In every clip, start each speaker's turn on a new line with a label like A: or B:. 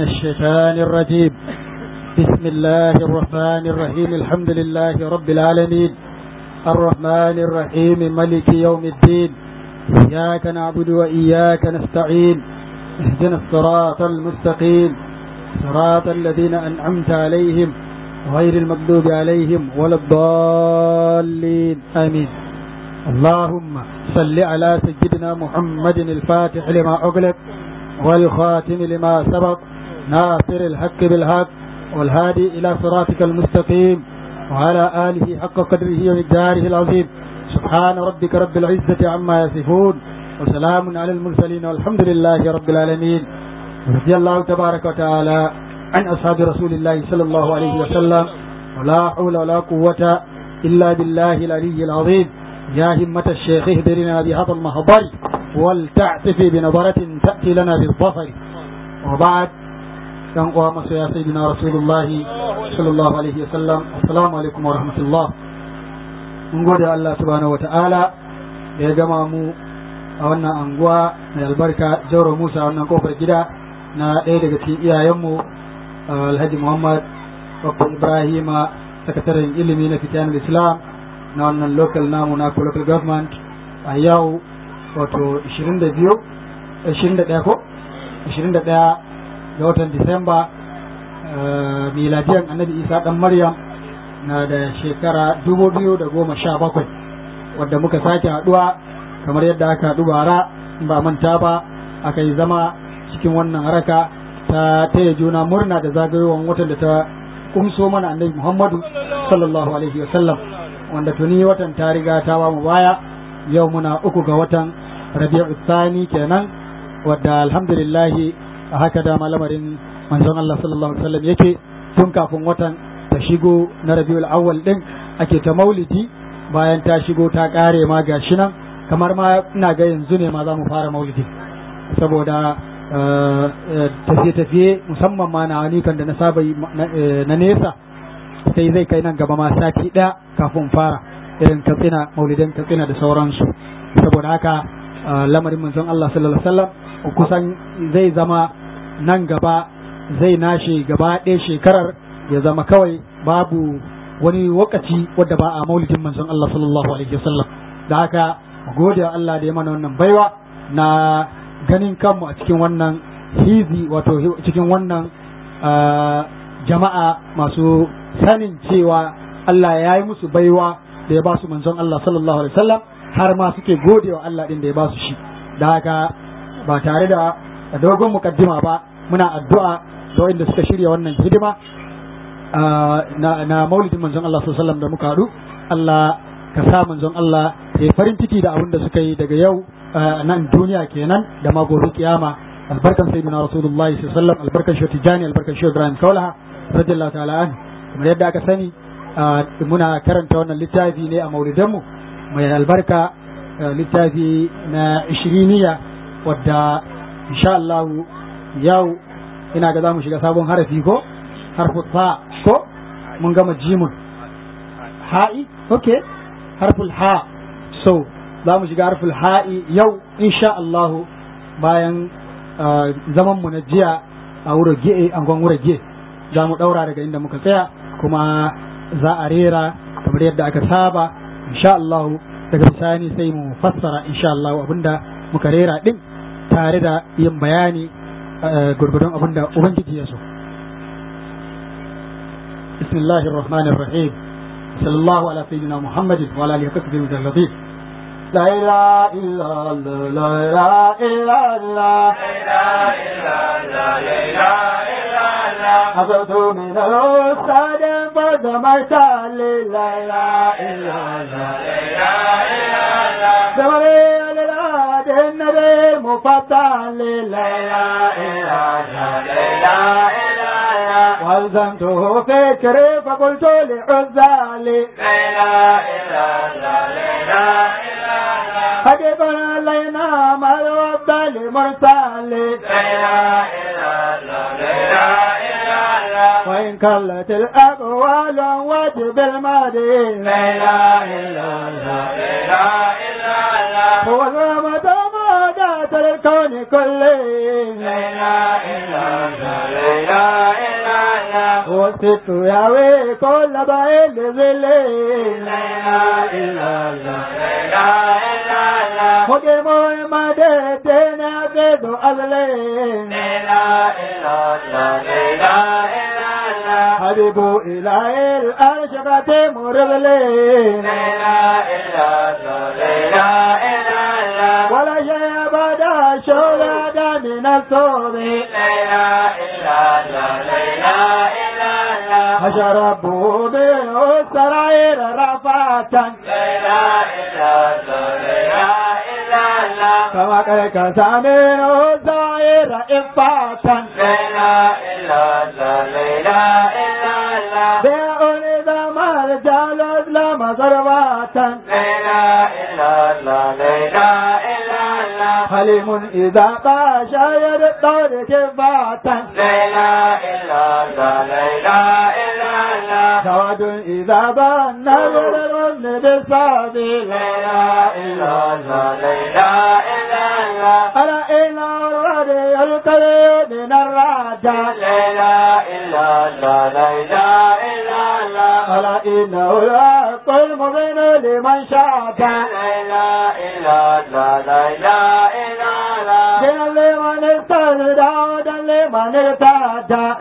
A: الشيطان الرجيم بسم الله الرحمن الرحيم الحمد لله رب العالمين الرحمن الرحيم ملك يوم الدين إياك نعبد وإياك نستعين اهدنا الصراط المستقيم صراط الذين أنعمت عليهم غير المغضوب عليهم ولا الضالين آمين اللهم صل على سيدنا محمد الفاتح لما أغلق والخاتم لما سبق ناصر الحق بالحق والهادي إلى صراطك المستقيم وعلى آله حق قدره ومقداره العظيم سبحان ربك رب العزة عما يصفون وسلام على المرسلين والحمد لله رب العالمين رضي الله تبارك وتعالى عن أصحاب رسول الله صلى الله عليه وسلم ولا حول ولا قوة إلا بالله العلي العظيم يا همة الشيخ اهدرنا بهذا المهضر ولتعتفي بنظرة تأتي لنا بالظفر وبعد كان قوام يا سيدنا رسول الله صلى الله عليه وسلم السلام عليكم ورحمة الله mun gode Allah subhanahu wata'ala da ya gama mu a wannan anguwa mai albarka jauro Musa wannan kofar gida na ɗaya daga cikin iyayenmu Alhaji Muhammad Bakko Ibrahima sakataren ilimi na fitiyanar Islam na wannan local namu na local government a yau wato 22 21 ko 21 ga watan Disamba miladiyan annabi Isa dan Maryam na da shekara dubu biyu da goma sha bakwai wadda muka sake haɗuwa kamar yadda aka haɗu bara ba manta ba aka yi zama cikin wannan haraka ta taya juna murna da zagayowar watan da ta kumso mana annabi muhammadu sallallahu alaihi wa sallam wanda tuni watan ta riga ta ba mu baya yau muna uku ga watan rabi'u tsani kenan wadda alhamdulillah a haka da lamarin manzon Allah sallallahu alaihi wa sallam yake tun kafin watan ta shigo na rabiul awwal din ake ta maulidi bayan ta shigo ta kare ma gashi nan kamar ma ina ga yanzu ne ma za mu fara maulidi saboda tafiye-tafiye musamman ma na wani kan da na saba na nesa sai zai kai nan gaba ma sati ɗaya kafin fara irin katsina maulidan katsina da sauransu saboda haka lamarin manzon Allah sallallahu alaihi wasallam kusan zai zama nan gaba zai nashe gaba ɗaya shekarar ya zama kawai babu wani wakaci wadda ba a maulidin manzon Allah sallallahu alaihi wasallam da haka gode Allah da ya mana wannan baiwa na ganin kanmu a cikin wannan hizi wato cikin wannan jama'a masu sanin cewa Allah ya yi musu baiwa da ya ba su manzon Allah sallallahu alaihi wasallam har ma suke gode wa Allah din da ya ba su shi da haka ba tare da dogon mukaddima ba muna addu'a da wanda suka shirya wannan hidima na maulidin manzon Allah sallallahu da muka haɗu Allah ka sa manzon Allah ya farin ciki da abin da suka yi daga yau nan duniya kenan da ma gobe kiyama albarkan sayyidina rasulullahi sallallahu alaihi albarkan shi tijani albarkan shi ibrahim kaulaha radiyallahu ta'ala an kamar yadda aka sani muna karanta wannan littafi ne a maulidan mu mai albarka littafi na ishiriniya wadda insha Allah yau ina ga za mu shiga sabon harafi ko harfu ta ko mun gama jimun ha'i okay harful ha so za mu shiga harful ha'i yau insha Allahu bayan zaman mu na jiya a wura ge angon wura ge za mu daura daga inda muka tsaya kuma za a rera kamar yadda aka saba insha Allahu daga bisani sai mu fassara insha Allahu abinda muka rera din tare da yin bayani gurgurdon abinda ubangiji ya so بسم الله الرحمن الرحيم صلى الله على سيدنا محمد وعلى اله وصحبه المجلدين لا اله الا الله لا اله الا الله لا اله الا الله حفظت من الاستاذ فدمرت لا اله الا الله لا اله الا الله دمري على النبي مفضل لا اله الا الله لا اله الا والزمته فكري فقلت لعزالي لا اله الا الله لا اله الا الله حبيبنا علينا ما يوضى لمرسال لا اله الا الله لا اله الا الله وان كلت الاقوال واجب الماضي لا اله الا الله لا اله الا الله هو الرمضان الكون كله لا اله الا الله والست ياوي كل بعيد ذلين مقيم مدتين يقيد أذلين حبيب إلهي الأرشقة مرغلين ولا شيء بدا شولا من الصوب فشربوا منه السرائر رفعة كما قد منه السرائر إفاة بيع إذا ما رجال لما ضربات حليم إذا قاشا يدور كفاة سواد إذا بان يرغن بالصابي ألا إن الرد يلقي من الرجع ألا إنه لا المبين لمن شاء دين لمن استهدى ودن لمن ارتدى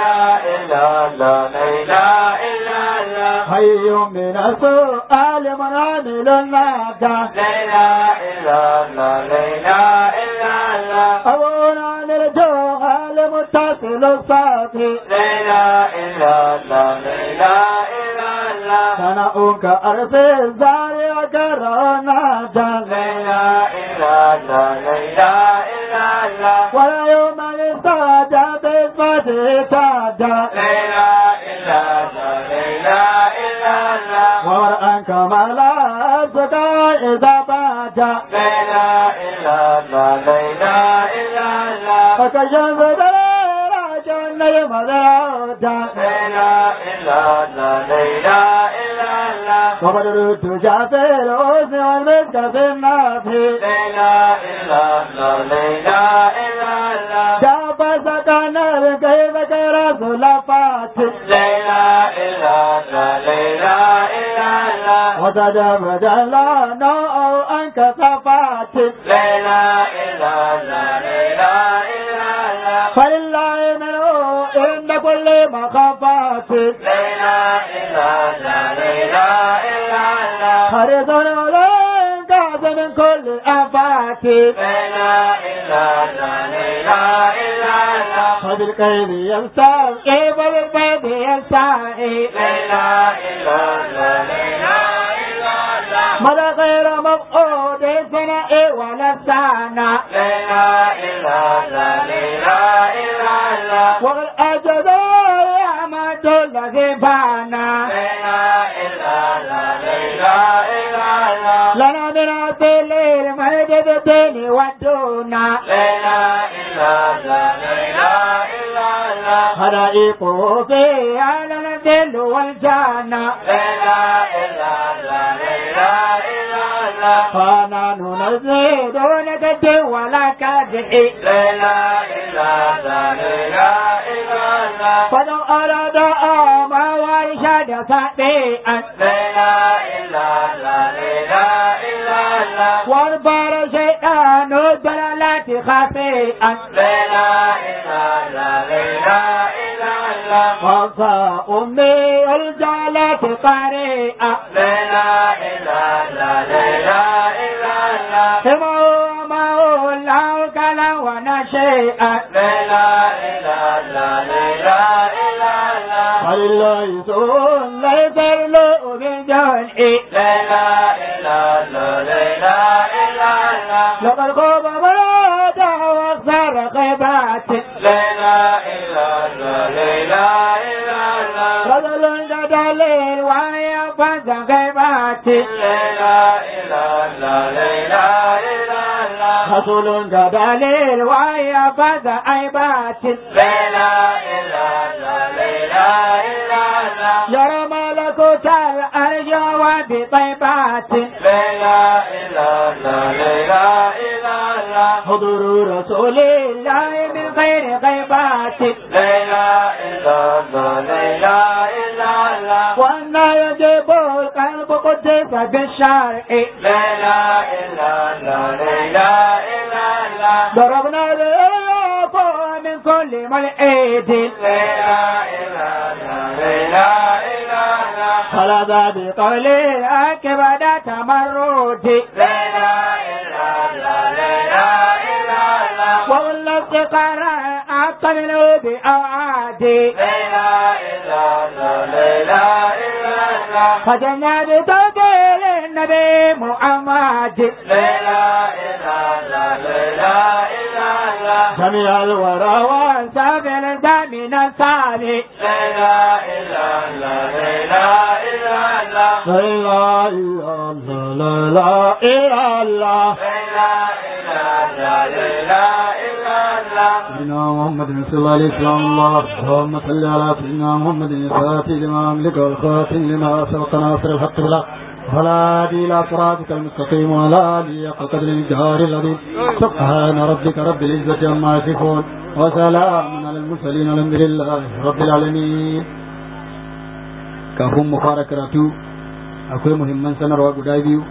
A: حي من السؤال من عامل النادى أبونا للجوهر متصل الصافي ثناؤك أرض الزاري وكرنا ولا يوم الاستعدى بإثبات تادى ومرأة كما لا أصدقى إذا بادا فكشف دليل جنة المدرسة وبدر التجا في الحسن والمسك في النافي جاب سكن كيف كرس لفات وتجب جلانا أو أنك صفات فلله منه عند كل مخافات حرص عليك كاس من كل آفات فبالكيد يستسقي وبالبيت يستحي مدى غير مفقود سنة ولا سنة والأجد يا مد الذي بانا لنا من الليل مجد الدين والدونا حرائق في عالم الدل والجنة فانا ننزل دون كد ولا كدح فلو أراد أما ويشاد فأتيئا واربار شيطان الدلالات خفيئا وصى أمي الجالات قريئا سمعوا ما الله كلا ونشيئا ولله سؤال ليس له بجنئ لقد خاب مراد واكثر خيبات رجل جدليل وهي فز خيبات رسول جدليل وهي فز عيبات يرى ملكوت الأرض وبطيبات حضور رسول الله من غير غيبات
B: لا إله إلا الله لا إله إلا الله
A: وأن يجيب القلب قدس بالشرع
B: لا إله إلا الله لا إله إلا الله
A: ضربنا الإياب من كل ملئد
B: لا إله إلا الله لا إله إلا الله
A: خلد بقول أكبد تمرد
B: لا إله إلا الله لا إله إلا الله
A: وقلنا افتقارا أقبل بأوعاد
B: لا إله إلا الله لا إله إلا الله
A: فجنا بتوكيل النبي محمد
B: لا إله إلا الله لا إله إلا الله
A: جميع الورى وانسافل من الثاني
B: لا إله إلا الله لا إله إلا الله
A: لا إله إلا الله لا إله إلا الله
B: لا إله إلا الله لا إله إلا الله
A: سيدنا محمد صلى الله عليه وسلم الله اللهم صل على سيدنا محمد الفاتح لما أملك والخاتم لما سبق ناصر الحق بالحق والهادي إلى صراطك المستقيم وعلى آله حق قدر الجهار العظيم سبحان ربك رب العزة عما يصفون وسلام على المرسلين الحمد لله رب العالمين kafin mu fara karatu akwai muhimman sanarwa guda biyu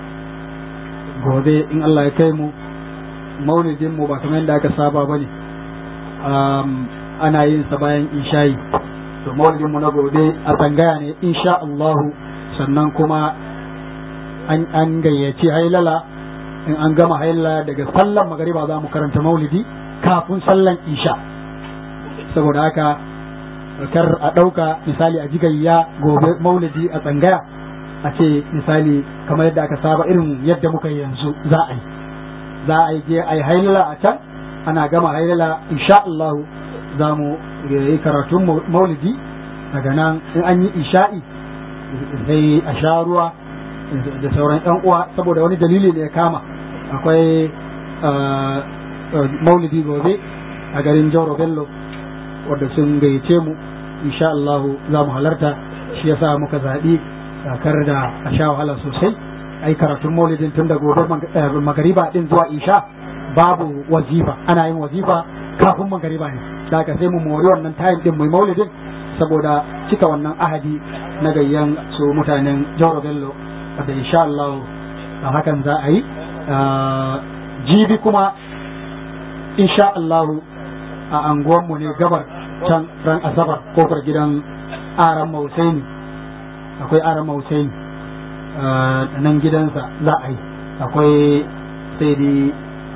A: gobe in Allah ya kai mu maulidin mu ba kamar yadda aka saba ba ne ana yin sa bayan isha'i to maulidin mu na gobe a tsangaya ne insha Allahu sannan kuma an an gayyaci hailala in an gama hailala daga sallan magariba za mu karanta maulidi kafin sallan isha saboda haka kar a ɗauka misali a jigayya gobe maulidi a tsangaya a ce misali kamar yadda aka saba irin yadda muka yi yanzu za a yi za a yi je a yi hailala a can ana gama hailala insha Allah za mu yi karatun maulidi daga nan in an yi isha'i sai a sha ruwa da sauran yan uwa saboda wani dalili ne ya kama akwai maulidi gobe a garin Jauro Bello wadda sun gayyace mu insha Allah za mu halarta shi yasa muka zaɓi kakar da a sha wahala sosai ai karatun maulidin tun da gobe magariba din zuwa isha babu wazifa ana yin wazifa kafin magariba ne da ka sai mu mori wannan tayin din mai maulidin saboda cika wannan ahadi na gayyan su mutanen Jauro Bello da insha Allah a hakan za a yi jibi kuma insha Allah a anguwanmu ne gabar can ran asabar kofar gidan aran mausaini akwai aran mausaini nan gidansa za a yi akwai sai dai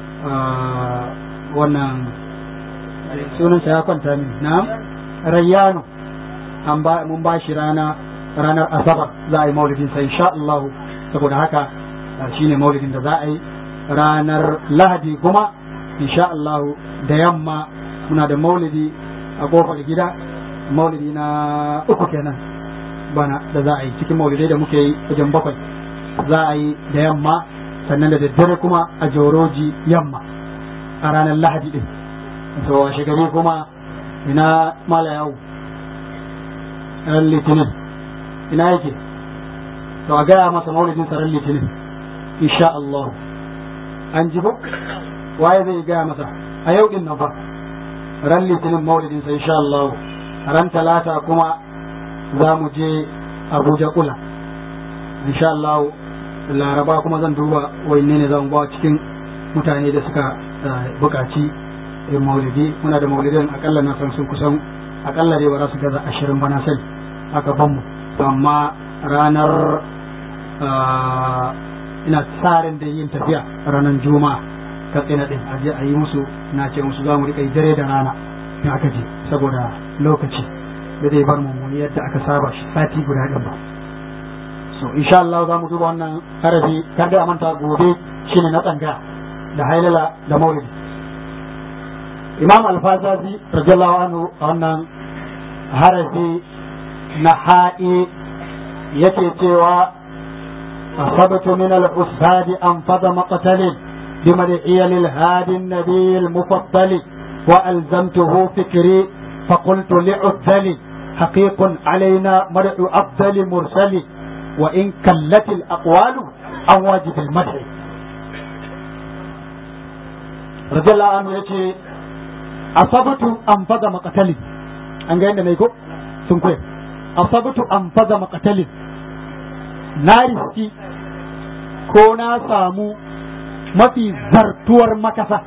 A: wannan sunansa ya kwanta min na rayyano an ba mun ba shi rana ranar asabar za a yi maulidin sai insha Allah saboda haka shine maulidin da za a yi ranar lahadi kuma insha Allah da yamma muna da maulidi a kofar gida maulidi na uku kenan bana da za a yi cikin maulidai da muke yi wajen bakwai za a yi da yamma sannan da daddare kuma a joroji yamma a ranar lahadi din to a shigari kuma ina mala yawo ran litinin ina yake to a gaya masa maulidin sa ran litinin insha Allah an ji ko waye zai gaya masa a yau din nan fa ran litinin maulidin sa insha Allah ran talata kuma za mu je Abuja kula insha Allah laraba kuma zan duba wanne ne zan ba cikin mutane da suka bukaci maulidi muna da maulidin akalla na san sun kusan akalla dai ba za su gaza ashirin bana sai aka ban mu amma ranar ina tsarin da yin tafiya ranar juma'a katsina din a je a yi musu na ce musu za mu riƙa yi dare da rana in aka je saboda lokaci da zai bar mu yadda aka saba shi sati guda ɗin ba so insha Allah za mu duba wannan harafi kar da manta gobe shine na tsanga da hailala da maulidi imam alfazazi radiyallahu anhu wannan harafi na ha'i yake cewa أصبت من العساد أنفض مقتل بمدعي للهادي النبي المفضل وألزمته فكري فقلت لعذلي حقيق علينا مرء أفضل مرسل وإن كلت الأقوال عن واجب المدح radiyallahu anhu yace asabtu an faza maqatalin an ga yanda nayi ko sun koyi asabtu an faza maqatalin na riski ko na samu mafi zartuwar makasa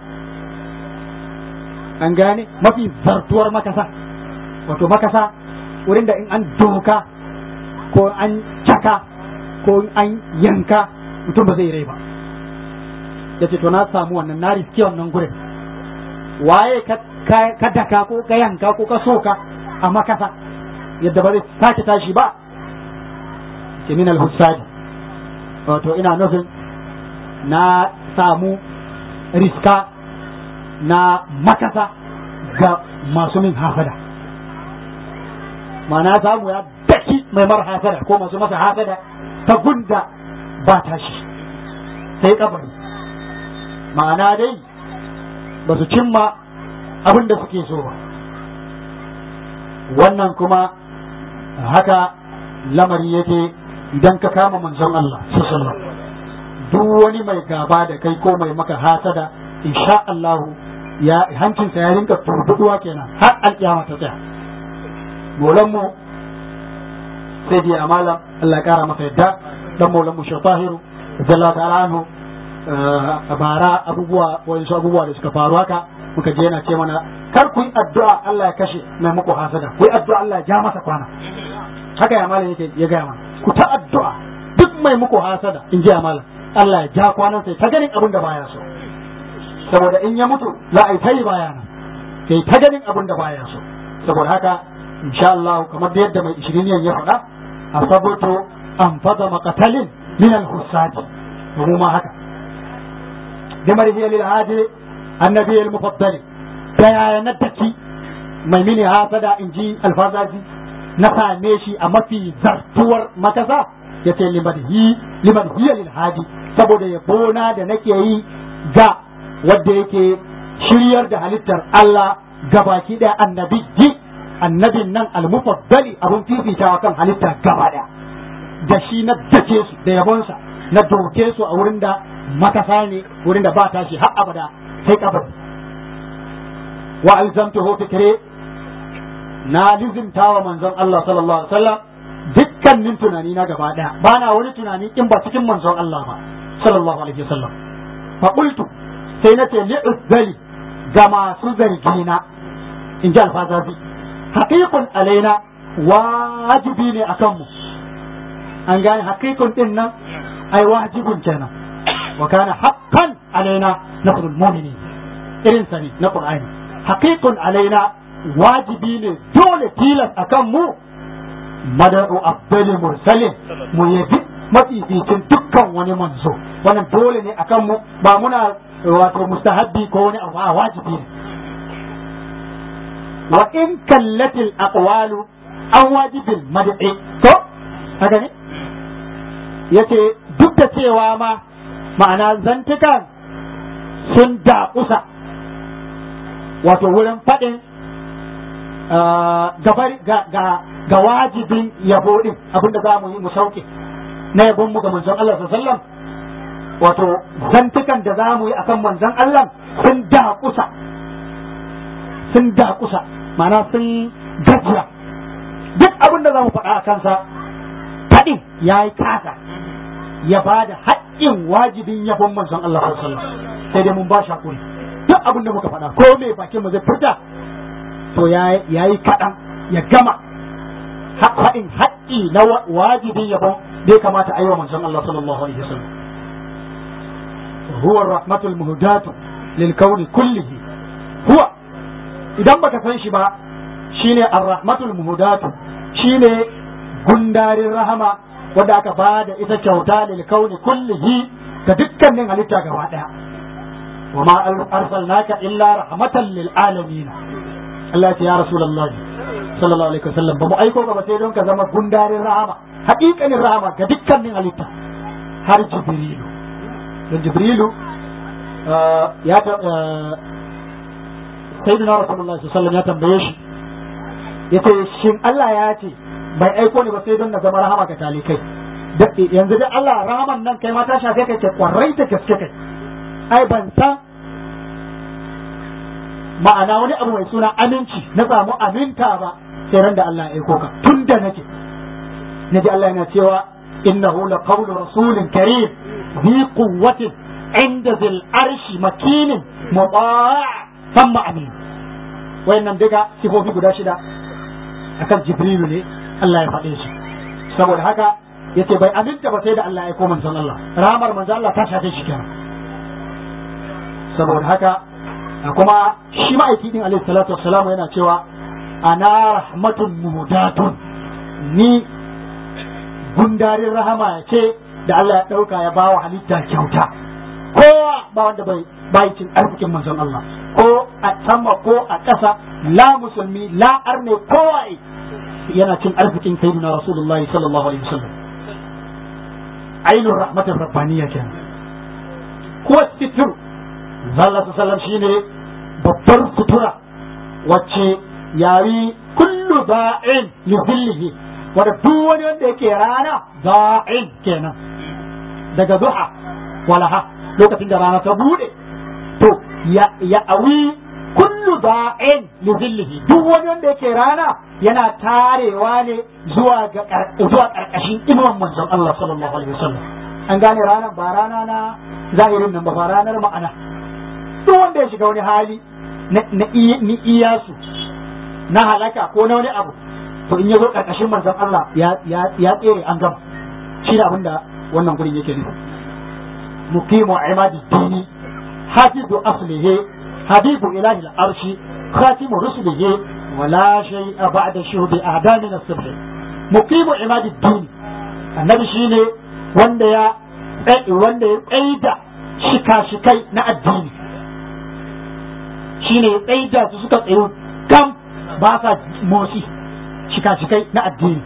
A: an gane mafi zartuwar makasa wato makasa wurin da in an doka ko an caka ko an yanka mutum ba zai rai ba ya ce to na samu wannan na riske wannan gurin waye ka daka ko ka yanka ko ka soka a makasa yadda ba zai sake tashi ba ce min al-hussadi wato ina nufin na samu riska na makasa ga masu min hasada ma'ana samu ya daki mai mara hasada ko masu masa hasada ta gunda ba tashi sai kabari ma'ana dai ba su cimma abin da suke so ba wannan kuma haka lamari yake idan ka kama manzon Allah sallallahu duk wani mai gaba da kai ko mai maka hasada insha Allah ya hancinsa ya rinka turbuduwa kenan har alkiyama ta tsaya molan mu sai dai amala Allah ya kara masa yadda dan molan mu shafahiru sallallahu ta'ala anhu a bara abubuwa wani abubuwa da suka faru haka muka je yana ce mana kar ku yi addu'a Allah ya kashe mai muku hasada ku yi addu'a Allah ya ja masa kwana haka ya malam yake ya gaya mana ku ta addu'a duk mai muku hasada in ji malam Allah ya ja kwanan sai ta ganin abin da baya so saboda in ya mutu za a yi ta yi baya nan sai ta ganin abin da baya so saboda haka insha Allah kamar da yadda mai ishiriniyan ya faɗa a saboto an fada makatalin min al-hussadi mu ma haka jamar hiya lil hadi annabi al-mufaddali ta yaya na daki mai mini hasada in ji alfazazi na same shi a mafi zartuwar makasa ya ce liman hiya lil hadi saboda ya bona da nake yi ga wadda yake shiryar da halittar Allah gabaki ɗaya annabi ji annabin nan almufaddali abun fifitawa kan halitta gaba ɗaya da shi na dace su da yabonsa na doke su a wurin da makasa ne wurin da ba tashi har abada sai kabari wa alzamtuhu fikri na lizimta wa manzon Allah sallallahu alaihi wasallam dukkanin tunani na gaba daya ba na wani tunani in ba cikin manzon Allah ba sallallahu alaihi wasallam fa qultu sai nace li uzzali ga masu zargi na in ji alfazazi haqiqun alaina wajibi ne akan mu an gane haqiqun din nan ai wajibun kenan wa kana haqqan alaina nasrul mu'minin irin sani na qur'ani haqiqun alaina wajibi ne dole tilas akan mu madadu abdali mursalin mu yabi mafificin dukkan wani manzo wannan dole ne akan mu ba muna wato mustahabbi ko wani abu a wajibi ne wa in kallatil aqwalu an wajibil mad'i to haka ne yace duk da cewa ma ma'ana zantukan sun daƙusa wato wurin faɗin ga wajibin yabo din abinda za mu yi mu sauke na yabon mu ga manzon Allah sallallahu wato zantukan da za mu yi akan manzon Allah sun daƙusa sun daƙusa ma'ana sun gajiya duk abin da za mu faɗa a kansa faɗin ya yi kasa ya ba da haƙƙin wajibin yabon manzon Allah sallallahu sai dai mun ba shi hakuri duk abin da muka faɗa ko me bakin mu zai furta to ya yi kaɗan ya gama faɗin haƙƙi na wajibin yabon da ya kamata a yi wa manzon Allah sallallahu alaihi wasallam huwa rahmatul muhdatu lil kauni kullihi huwa idan baka san shi ba shine ar-rahmatul muhdatu shine gundarin rahama wanda aka ba da ita kyauta lil kauni kullihi ga dukkanin halitta gaba daya wa ma arsalnaka illa rahmatan lil alamin Allah ya Rasulullah sallallahu alaihi wasallam ba mu aiko ka ba sai don ka zama gundarin rahama haƙiƙanin rahama ga dukkanin halitta har jibrilu don jibrilu ya ta sayyidina Rasulullah sallallahu alaihi wasallam ya tambaye shi yace shin Allah ya ce bai aiko ni ba sai don na zama rahama ga talikai yanzu da Allah rahaman nan kai ma ta shafe kai ke kwarai ta gaske kai ai ban san ma'ana wani abu mai suna aminci na samu aminta ba sai ran da Allah ya aiko ka tun da nake naji Allah yana cewa innahu la qawlu rasulin karim bi quwwatin inda zil arshi makinin muta' thumma amin wayannan daga sifofi guda shida akan jibrilu ne Allah ya faɗe su saboda haka yace bai aminta ba sai da Allah ya aiko manzon Allah ramar manzon Allah ta shafe shi kenan saboda haka kuma shi ma'aiki din alaihi salatu wassalamu yana cewa ana rahmatun muhdatun ni gundarin rahama ya ce da Allah ya ɗauka ya bawa halitta kyauta kowa ba wanda bai bai cin arzikin manzon Allah ko a sama ko a ƙasa la musulmi la arne kowa yana cin arzikin sayyidina rasulullahi sallallahu alaihi wasallam ainun rahmatin rabbaniya kenan ko sitir zalla sallam shine babbar sutura wacce yayi kullu da'in li zillihi wanda duk wani wanda yake rana da'in kenan daga duha walaha lokacin da rana ta bude to ya awi kullu da'in li zillihi duk wani wanda yake rana yana tarewa ne zuwa ga zuwa karkashin inuwan manzon Allah sallallahu alaihi wasallam an gane ranar ba rana na zahirin nan ba ba ranar ma'ana duk wanda ya shiga wani hali na iyasu na halaka ko na wani abu to in ya zo karkashin manzon Allah ya tsere an gama shi da abinda wannan gurin yake nufi muqimu imadi dini hafizu aslihi habibu ilahi al-arshi khatimu rusulihi wala shay'a ba'da shuhudi a'damin as-subh muqimu imadi dini annabi shine wanda ya wanda ya tsaida shika-shikai na addini shine ya tsaida su suka tsayo kam ba sa motsi shika-shikai na addini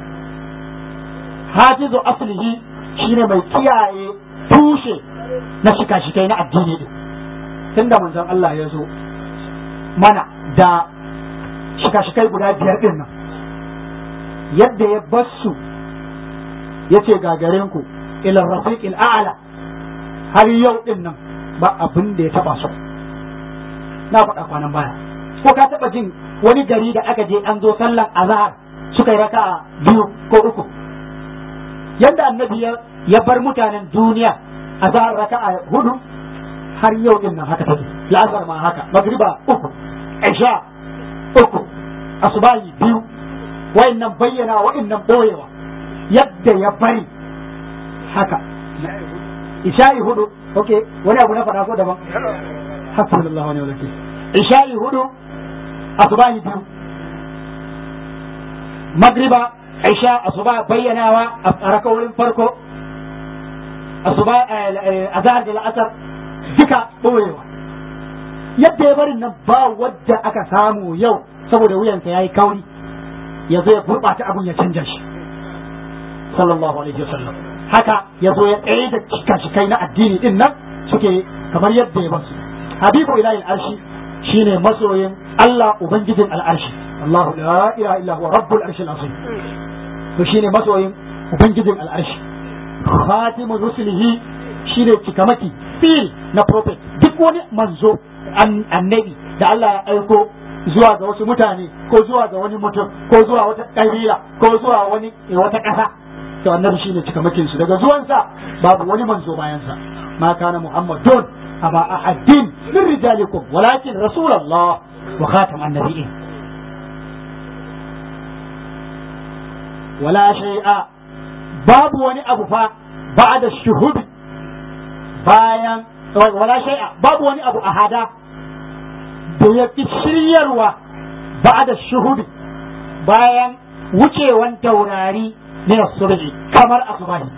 A: hafizu aslihi shine mai kiyaye tushe na shika-shikai na addini din tunda manzon Allah ya zo mana da shika-shikai guda biyar din nan yadda ya basu ya ce gagarin ku ila rafiqil a'la har yau din nan ba abin da ya taba su na faɗa kwanan baya ko ka taba jin wani gari da aka je an zo sallan azhar suka yi raka'a biyu ko uku yadda annabi ya bar mutanen duniya azhar raka'a hudu har yau din nan haka take la'azar ma haka magriba uku isha uku asubahi biyu wa'annan bayyana wa'annan boyewa yadda ya bari haka isha'i hudu ok wani abu na faɗa ko daban hasbunallahu wa ni'mal wakil isha'i hudu asubahi biyu magriba isha asuba bayyanawa a rakawoyin farko asuba azhar da la'asar duka boyewa yadda ya barin nan ba wadda aka samu yau saboda wuyansa yayi kauri ya zo ya gurɓata abun ya canja shi sallallahu alaihi wasallam haka ya zo ya tsaye da cika-cikai na addini din nan suke kamar yadda ya basu habibu ilahi arshi shine masoyin Allah ubangijin al'arshi Allahu la ilaha illa huwa rabbul arshi azim to shine masoyin ubangijin al'arshi khatimu rusulihi shine cikamaki fil na prophet duk wani manzo annabi da Allah ya aiko zuwa ga wasu mutane ko zuwa ga wani mutum ko zuwa wata ƙabila ko zuwa wani wata ƙasa to annabi shine cikamakin su daga zuwansa babu wani manzo bayan sa ma kana muhammadun aba ahadin min rijalikum walakin rasulullah wa khatam annabiyyin wala shay'a babu wani abu fa ba'da shuhud bayan wala shay'a babu wani abu ahada da ya fi shiryarwa ba'da shuhud bayan wucewan taurari min subhi kamar asubahi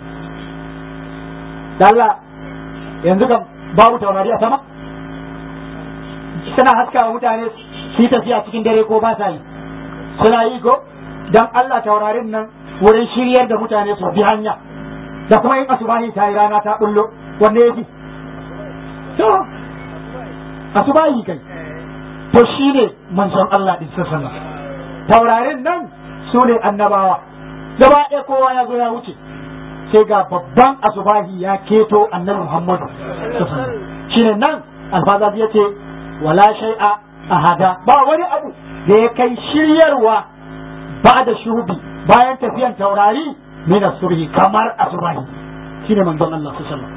A: Allah yanzu kam babu taurari a sama suna haskawa mutane su yi tafiya cikin dare ko ba sa yi suna yi ko dan Allah taurarin nan wurin shiryar da mutane su bi hanya da kuma yin asubahi ta yi rana ta bullo wanne yafi to asubahi kai to shine manzon Allah din sallallahu taurarin nan su ne annabawa gaba ɗaya kowa ya zo ya wuce sai ga babban asubahi ya keto annabi Muhammadu shine nan alfaza ya ce wala shay'a
C: ahada ba wani abu da ya kai shiryarwa ba da shubi bayan tafiyan taurari min surhi kamar asubahi shine manzon Allah sallallahu alaihi wasallam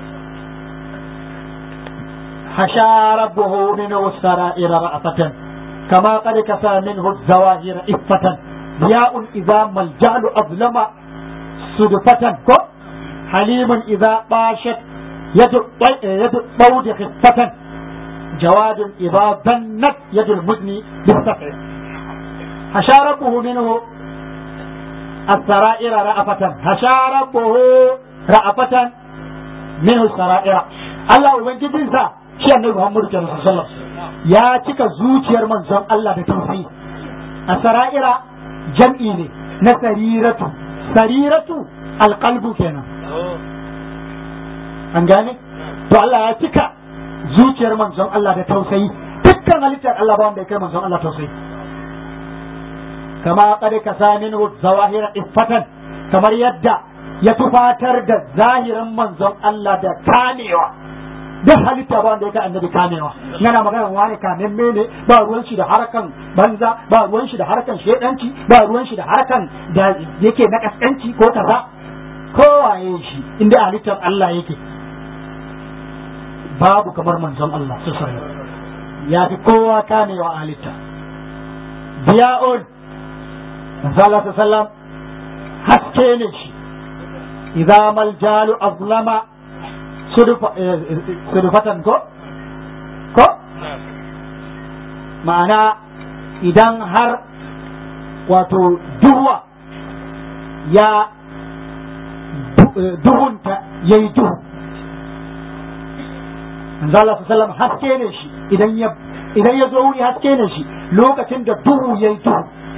C: hasha rabbuhu min wasara'ira ra'afatan kama qad kasa minhu zawahira iffatan diya'un idza maljalu azlama sudfatan ko halimun idza bashat yadu yadu bawdi khiffatan جواد إذا ظنت يد المدني بالسفع هشى ربه منه السرائر رأفة هشى ربه رأفة منه السرائر الله ubangijin sa shi annabi Muhammad sallallahu alaihi wasallam ya cika zuciyar manzon Allah da tausayi a sara'ira jam'i ne na sariratu sariratu alqalbu kenan an gane to Allah ya cika zuciyar manzon Allah da tausayi dukkan halittar Allah ba wanda ya kai manzon Allah tausayi kama qad kasamin zawahira iffatan kamar yadda ya tufatar da zahirin manzon Allah da kamewa duk halitta ba wanda ya kai annabi kamewa yana magana wani kamen mene ba ruwan shi da harkan banza ba ruwan shi da harkan shedanci ba ruwan shi da harkan da yake na kaskanci ko kaza kowaye shi inda halittar Allah yake babu kamar manzon Allah su ya fi kowa kamewa a halitta biya'un manzon Allah sallam haske ne shi idza mal jalu azlama sudufatan ko ko ma'ana idan har wato duhuwa ya duhunta yayi duhu manzo Allah sallam haske ne shi idan ya idan ya zo wuri haske ne shi lokacin da duhu yayi duhu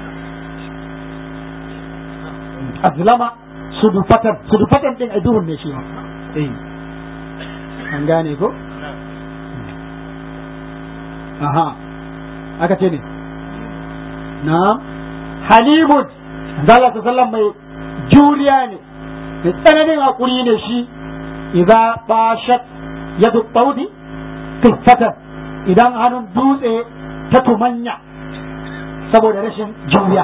C: azlama sudufatan sudufatan din a duhun ne shi ma eh an gane ko aha aka ce ne na halibun manzo Allah sallam mai juriya ne mai tsananin hakuri ne shi idza bashat yadu baudi kiffatan idan hannun dutse ta tumanya saboda rashin juriya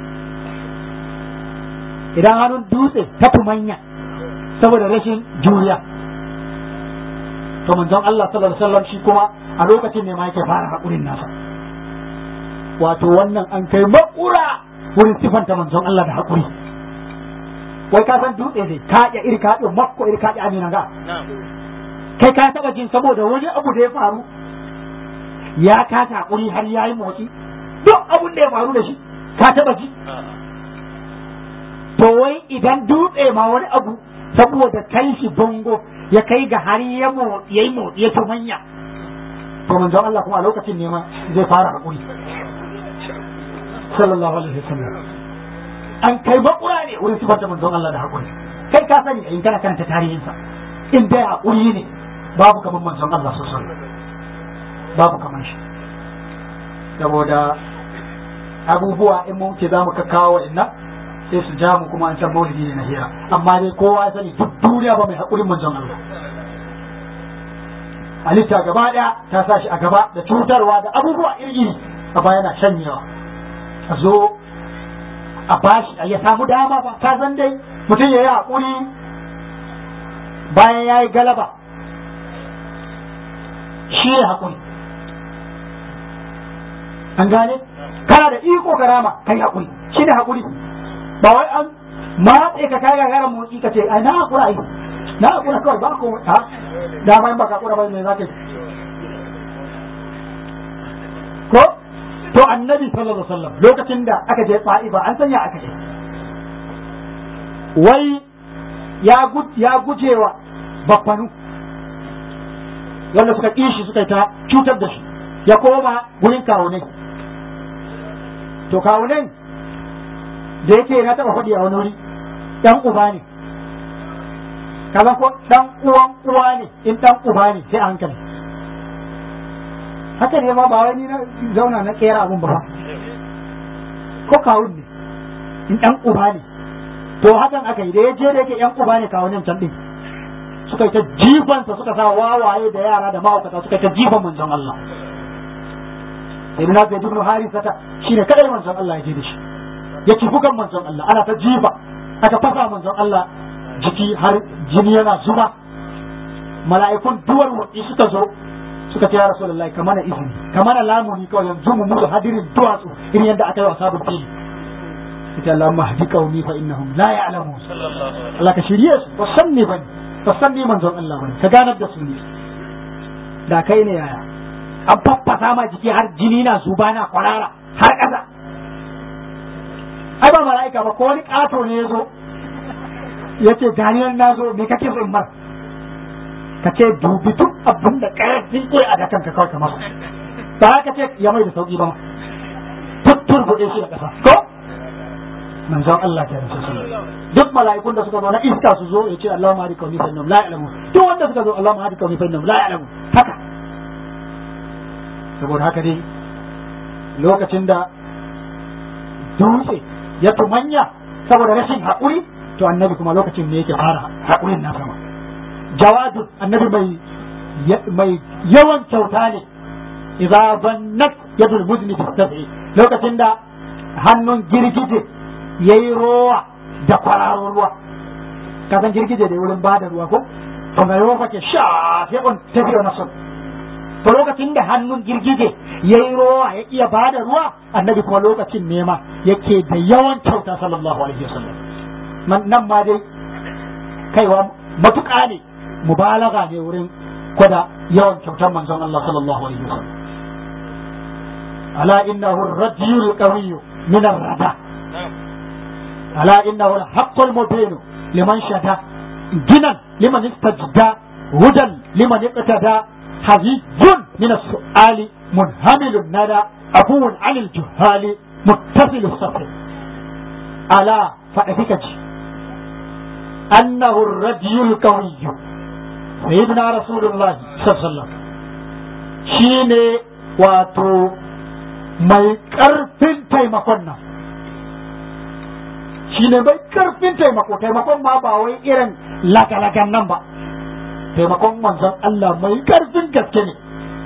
C: idan hannun dutse ta tumanya saboda rashin juriya to manzon Allah sallallahu alaihi wasallam shi kuma a lokacin ne ma yake fara hakurin nasa wato wannan an kai makura wurin sifanta manzon Allah da hakuri wai ka san dutse ne ka ya iri ka makko iri ka amina ga kai ka taba jin saboda wani abu da ya faru ya kasa hakuri har ya yi motsi duk abun da ya faru da shi ka taba ji to wai idan dutse ma wani abu saboda kai shi bango ya kai ga har ya yi motsi ya manya to manzon Allah kuma a lokacin ne ma zai fara hakuri sallallahu alaihi wasallam an kai makura ne wurin sifar da manzon Allah da hakuri kai ka sani in kana karanta tarihinsa in dai hakuri ne babu kamar manzon Allah sosai babu kamar shi saboda abubuwa in mun ce za mu kawo inna sai su ja mu kuma an san maulidi ne na hira amma dai kowa ya sani duk duniya ba mai haƙurin manzon Allah halitta gaba ɗaya ta sa shi a gaba da cutarwa da abubuwa iri a baya yana shanyewa a zo a bashi ya samu dama ba ka san dai mutum ya yi haƙuri bayan ya yi galaba shi ya haƙuri an gane kana da iko karama kai haƙuri shi ne haƙuri ba wai an matse ka kai gagara motsi ka ce ai na haƙura ai na haƙura kawai ba ko ha da ma in baka haƙura ba me za ka yi ko to annabi sallallahu alaihi wasallam lokacin da aka je fa'iba an sanya aka je wai ya ya gujewa baffanu wanda suka ƙi shi suka ta cutar da shi ya koma gurin kawunai to kawunan da yake na taɓa faɗi a wani wuri ɗan uba ne kaza ko ɗan uwan uwa ne in ɗan uba ne sai a hankali haka ne ma ba wai ni na zauna na kera abun ba ko kawun ne in ɗan uba ne to hakan aka yi da ya je da yake ɗan uba ne kawunan can ɗin suka yi ta jifansa suka sa wawaye da yara da mahaukata suka yi ta jifan manzon Allah sai na zai ibn harisata shine kadai manzon Allah ya je da shi ya ci bugan manzon Allah ana ta jifa aka fasa manzon Allah jiki har jini yana zuba mala'ikun duwar wadi suka zo suka ce ya rasulullahi ka mana izini ka mana lamuni kawai yanzu mu mutu hadirin duwatsu irin yadda aka yi wa sabon fili ita Allah mahdi qaumi fa innahum la ya'lamun Allah ka shirye su ba san ne bane ba san ne manzon Allah bane ka ganar da su ne da kai ne yaya an faffasa ma jiki har jini na zuba na kwarara har ƙasa ai ba mala'ika ba ko wani ƙato ne ya zo ya ce ganiyar na zo me kake so in mar ka ce dubi duk abin da ƙarfin ƙuri a dakan ka kawai kamar ba ka ce ya mai da sauƙi ba tuttur buɗe shi da ƙasa ko manzon Allah ke rasu su duk mala'ikun da suka zo na iska su zo ya ce Allah ma hadika wa nifan nam la ya'lamu duk wanda suka zo Allah ma hadika wa nifan nam la ya'lamu haka saboda haka dai lokacin da dutse ya tumanya saboda rashin haƙuri to annabi kuma lokacin ne yake fara haƙurin na sama jawadun annabi mai mai yawan kyauta ne idza bannat yadul muzni tastafi lokacin da hannun girgije yayi rowa da kwararo ruwa ka san girgije da wurin bada ruwa ko to ga ruwa ke sha sai on tafiya na son to lokacin da hannun girgije yayi rowa ya iya bada ruwa annabi kuma lokacin nema yake da yawan kyauta sallallahu alaihi wasallam nan ma dai kaiwa matuƙa ne mubalaga ne wurin kwada yawan kyautar manzon Allah sallallahu alaihi wasallam ala innahu ar-rajul qawiyyu min ar-rada ala innahu al-haqqul mubin liman shada ginan liman istajda hudan liman iqtada hazijun min as-su'ali munhamilun nada abuun 'anil juhali muttasil as-safr ala fa'afika ji annahu ar-rajul qawiyyu sayyidina rasulullah sallallahu shi ne wato mai ƙarfin taimakon nan shi ne mai ƙarfin taimako taimakon ma ba wai irin lagalagan nan ba taimakon manzon Allah mai ƙarfin gaske ne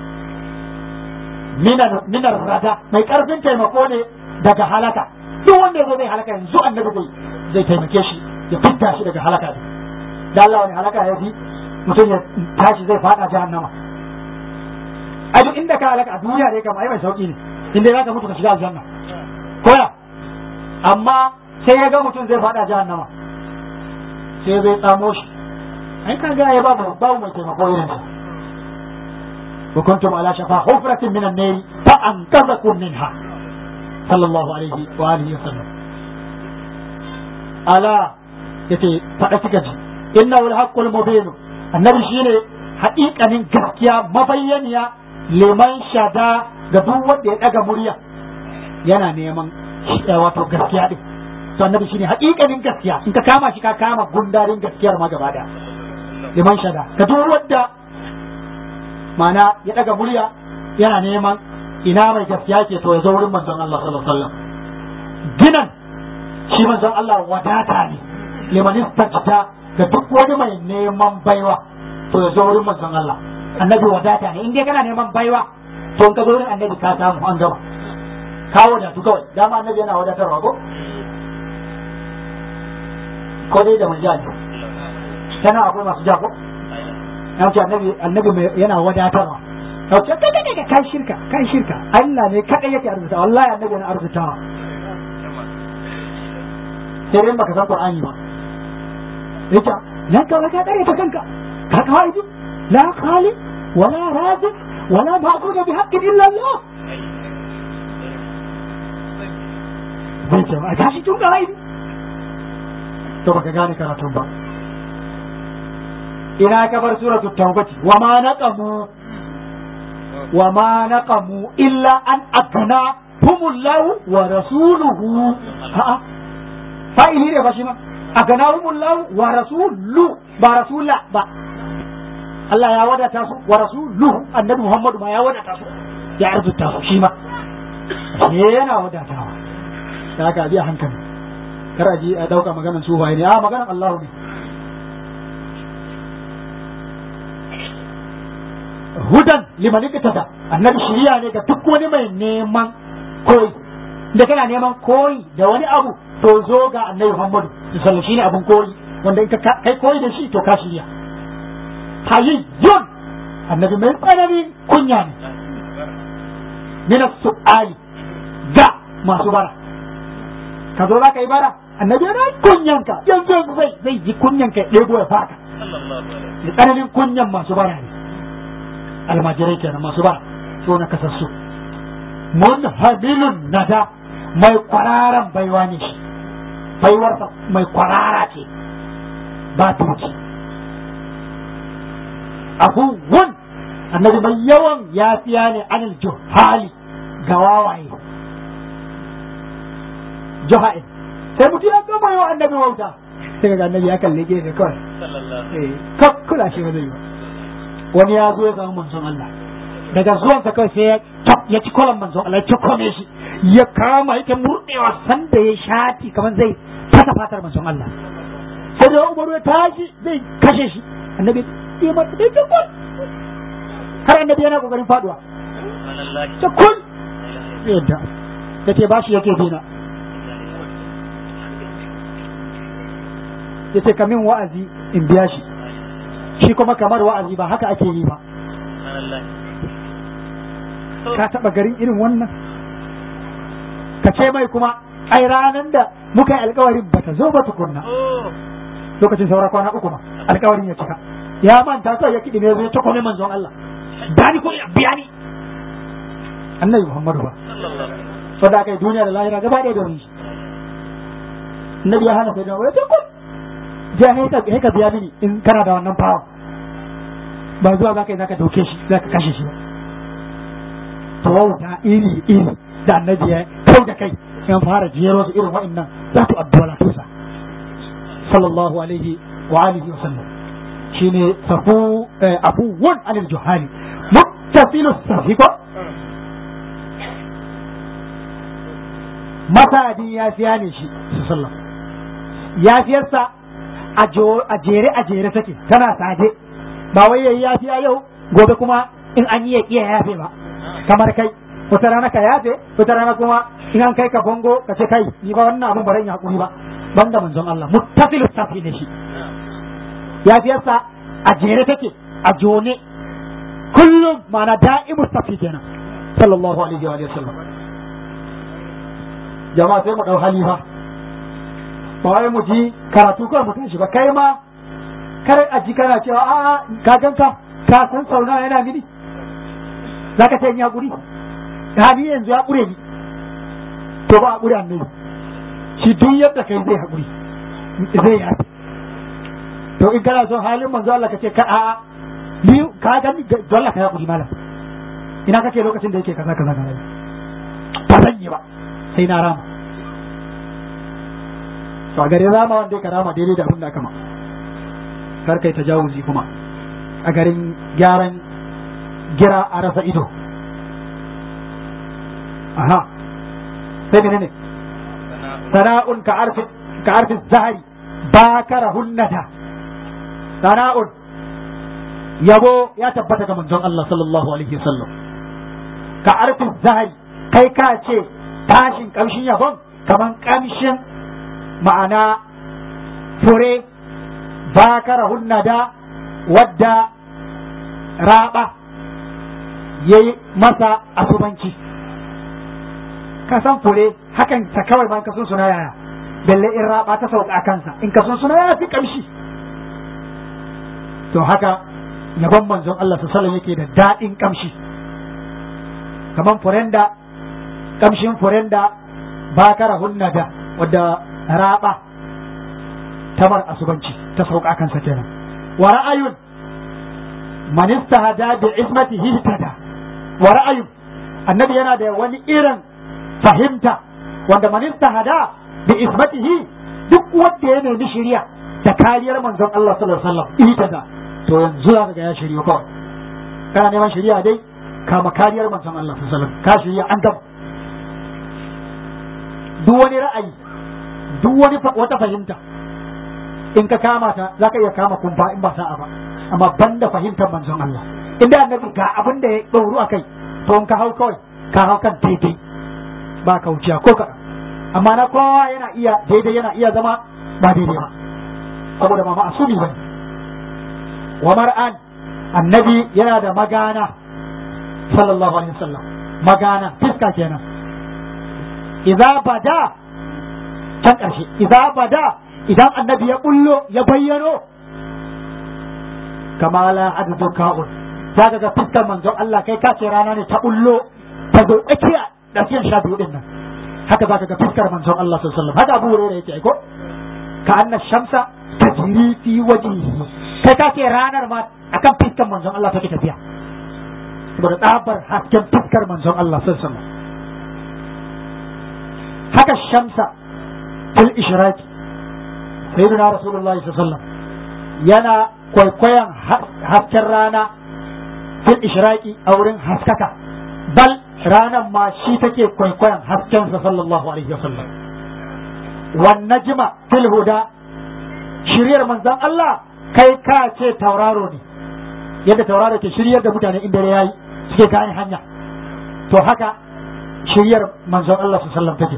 C: minar rada mai ƙarfin taimako ne daga halaka duk wanda ya zo zai halaka yanzu annabi zai zai taimake shi ya fitta shi daga halaka da Allah wani halaka ya fi mutum ya tashi zai fada jahannama a duk inda ka halaka a duniya ne kama ai mai sauki ne inda za ka mutu ka shiga aljanna koya amma sai ya ga mutum zai fada jahannama sai zai tsamo shi ai ka ga ya babu babu mai taimako irin sa wa kuntum ala shafa hufratin min an-nar fa anqadhakum minha sallallahu alaihi wa alihi wa sallam ala yace fada kika ji innahu al-haqqul mubin annabi shine haƙiƙanin gaskiya mabayyaniya liman shada ga duk wanda ya ɗaga murya yana neman wato gaskiya din to annabi shine haƙiƙanin gaskiya in ka kama shi ka kama gundarin gaskiyar ma gaba daya liman shada ga duk wanda mana ya ɗaga murya yana neman ina mai gaskiya ke to ya zo wurin manzon Allah sallallahu alaihi wasallam ginan shi manzon Allah wadata ne liman istajda ga duk wani mai neman baiwa to ya zo wurin manzon Allah annabi wadata ne in dai kana neman baiwa to in ka zo wurin annabi ka samu an gaba ka wadatu kawai dama annabi yana wadatarwa ko ko dai da manjali kana akwai masu jako na ce annabi annabi yana wadatarwa na ce kai kai kai shirka kai shirka Allah ne kadai yake arzuta wallahi annabi yana arzutawa sai dai baka san Qur'ani ba yace nan ka ka dare ta kanka ka kawai la khaliq wala raziq wala ma'budu bi haqqin illa Allah bai ce a tashi tun kawai to baka gane karatun ba ina ka bar suratul tawbati wa ma naqamu wa ma naqamu illa an agna humullahu wa rasuluhu ha fa'ili ne ba shi ma aganahumullahu wa rasulu ba rasula ba Allah ya wadata su wa rasuluhu annabi Muhammadu ma ya wadata su ya arzuta su shi ma ne yana wadatawa da haka bi a hankali kar a ji a dauka maganar su ne a maganar Allah ne hudan liman iktada annabi shiriya ne ga duk wani mai neman koyi da kana neman koyi da wani abu to zo ga annabi Muhammadu sallallahu shine abun koyi wanda in ka kai koyi da shi to ka shirya hayyun annabi mai tsananin kunya ne min su'ali ga masu bara ka zo za ka yi bara annabi yana kunyanka yanzu zai zai ji kunyanka ya ɗebo ya faka da tsananin kunyan masu bara ne almajirai kenan masu bara so na kasassu mun habilun nada mai kwararan baiwa ne shi baiwarsa mai kwarara ce ba tuci abubuwan annabi mai yawan yafiya ne anil juhali ga wawaye juha'in sai mutum ya gama yawan annabi wauta sai ga annabi ya kalle gefe kawai kakkula shi wani ba wani ya zo ya samu manzon Allah daga zuwansa kawai sai ya ya ci kwalan manzon Allah ya cikome shi ya kama yake murɗewa sanda ya shati kamar zai fata fatar manzon Allah sai da Umaru ya tashi zai kashe shi annabi ya mata da cikul har annabi yana kokarin faduwa cikul yadda yace bashi yake bina yace kamin wa'azi in biya shi shi kuma kamar wa'azi ba haka ake yi ba ka taba garin irin wannan ka ce mai kuma ai ranar da muka yi alkawarin bata zo ba tukunna lokacin saura kwana uku ma alkawarin ya cika ya manta kawai ya kiɗi ne zai ta kome manzon Allah dani ko ya biya ni annabi Muhammadu ba so da kai duniya da lahira gaba ɗaya domin shi annabi ya hana sai da wai ta kun je ka biya mini in kana da wannan fawa ba zuwa za ka yi za ka dauke shi za ka kashe shi ba to da iri iri da annabi ya kau da kai yan fara jero su irin wa'annan za tu addu'a la tusa sallallahu alaihi wa alihi wa sallam shine safu abuwan anil juhali muttasilu safiqo masadi ya fiya ne shi sallallahu yafiyarsa a jere a jere take tana sade ba wai yayi yafiya yau gobe kuma in an yi ya iya yafe ba kamar kai wata rana ka yafe wata rana kuma in an kai ka bongo ka ce kai ni ba wannan abun baran ya hakuri ba banda manzon Allah muttasilu safi ne shi yafiyarsa a jere take a jone kullum mana da'imu safi kenan sallallahu alaihi wa sallam jama'a sai mu dau halifa ba wai mu ji karatu kawai mutum shi ba kai ma kar a ji kana cewa a ka ganka ka san sauna yana mini za ka ce in ya guri hali yanzu ya ƙure ni to ba a ƙure annabi shi duk yadda kai zai haƙuri zai yafi to in kana son halin manzo Allah ka ce ka a ni ka gani dole ka haƙuri malam ina kake lokacin da yake kaza kaza kaza ba zan yi ba sai na rama to a garin rama wanda ka rama daidai da abin da kama kar kai tajawuzi kuma a garin gyaran gira a rasa ido aha sai menene sana'un ka arfi ka arfi zahari bakara hunnata sana'un yabo ya tabbata ga manzon Allah sallallahu alaihi wasallam ka arfi zahari kai ka ce tashin kamshin yabon kaman kamshin ma'ana fure bakara hunnada wadda raba ya yi masa asubanci ka san fure hakan ta kawai ban ka sun suna yaya balle in raba ta sauka kansa in ka sun suna yaya fi kamshi to haka yabon manzon Allah su sallam yake da daɗin kamshi kaman furen da kamshin furen da bakara hunna da wadda raba tamar asubanci ta sauka kansa kenan wa ra'ayun man istahada bi ismatihi tada wa ra'ayun annabi yana da wani irin fahimta wanda man istahada bi ismatihi duk wanda ya nemi shari'a da kariyar manzon Allah sallallahu alaihi wasallam tada to yanzu za ka ga ya shirya kawai kana neman shari'a dai kama kariyar manzon Allah sallallahu alaihi wasallam ka shirya an gaba duk wani ra'ayi duk wani wata fahimta in ka kama ta za ka iya kama kumfa in ba sa'a ba amma banda fahimtar manzon Allah inda annabi ga abin da ya ɗoru a kai to in ka hau kawai ka hau kan daidai ba ka wuciya ko kaɗan amma na kowa yana iya daidai yana iya zama ba daidai ba saboda ba ma'asumi ba wa mar'an annabi yana da magana sallallahu alaihi wasallam magana fiska kenan idza bada can ƙarshe idza bada idan annabi ya bullo ya bayyano kama la adadu ka'un za ka ga fiskar manzon Allah kai ka ce rana ne ta bullo ta zo tsakiya da fiyan sha biyu din nan haka za ka ga fiskar manzon Allah sallallahu alaihi wasallam haka Abu Hurairah yake aiko ka anna shamsa tajri fi wajhihi kai ka ce ranar ma akan fiskar manzon Allah take tafiya saboda tsabar hasken fiskar manzon Allah sallallahu alaihi wasallam haka shamsa fil ishraqi sayyidina rasulullahi sallallahu alaihi wasallam yana kwaikwayon hasken rana fil ishraqi a wurin haskaka bal ranan ma shi take kwaikwayon haskensa sallallahu alaihi wasallam wan najma fil huda shiryar manzon Allah kai ka ce tauraro ne yadda tauraro ke shiryar da mutane inda yayi suke gane hanya to haka shiryar manzon Allah sallallahu alaihi wasallam take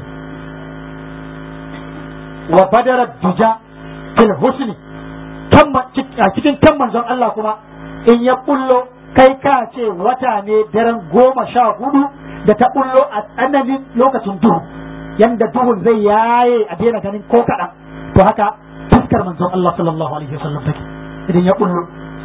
C: wa badara duja fil husni a cikin kan manzon Allah kuma in ya bullo kai ka ce wata ne daren goma sha hudu da ta bullo a tsananin lokacin duhu yanda duhun zai yaye a daina ganin ko kaɗan to haka fuskar manzon Allah sallallahu alaihi wasallam take idan ya bullo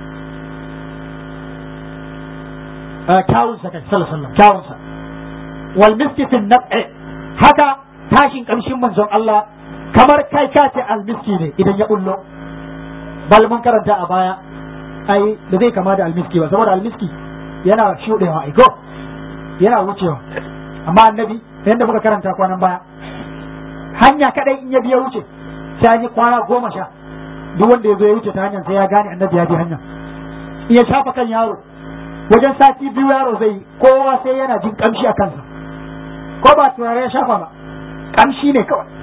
C: kyawunsa kai sallallahu alaihi kyawunsa wal miski fi nab'i haka tashin kamshin manzon Allah kamar kai ka ce almiski ne idan ya bullo bal mun karanta a baya ai da zai kama da almiski ba saboda almiski yana shuɗewa ai go yana wucewa amma annabi yadda muka karanta kwanan baya hanya kadai in ya biya wuce sai an yi kwana goma sha duk wanda ya zo ya wuce ta hanyar sai ya gane annabi ya bi hanya in ya shafa kan yaro wajen sati biyu yaro zai kowa sai yana jin kamshi a kansa ko ba turare ya shafa ba kamshi ne kawai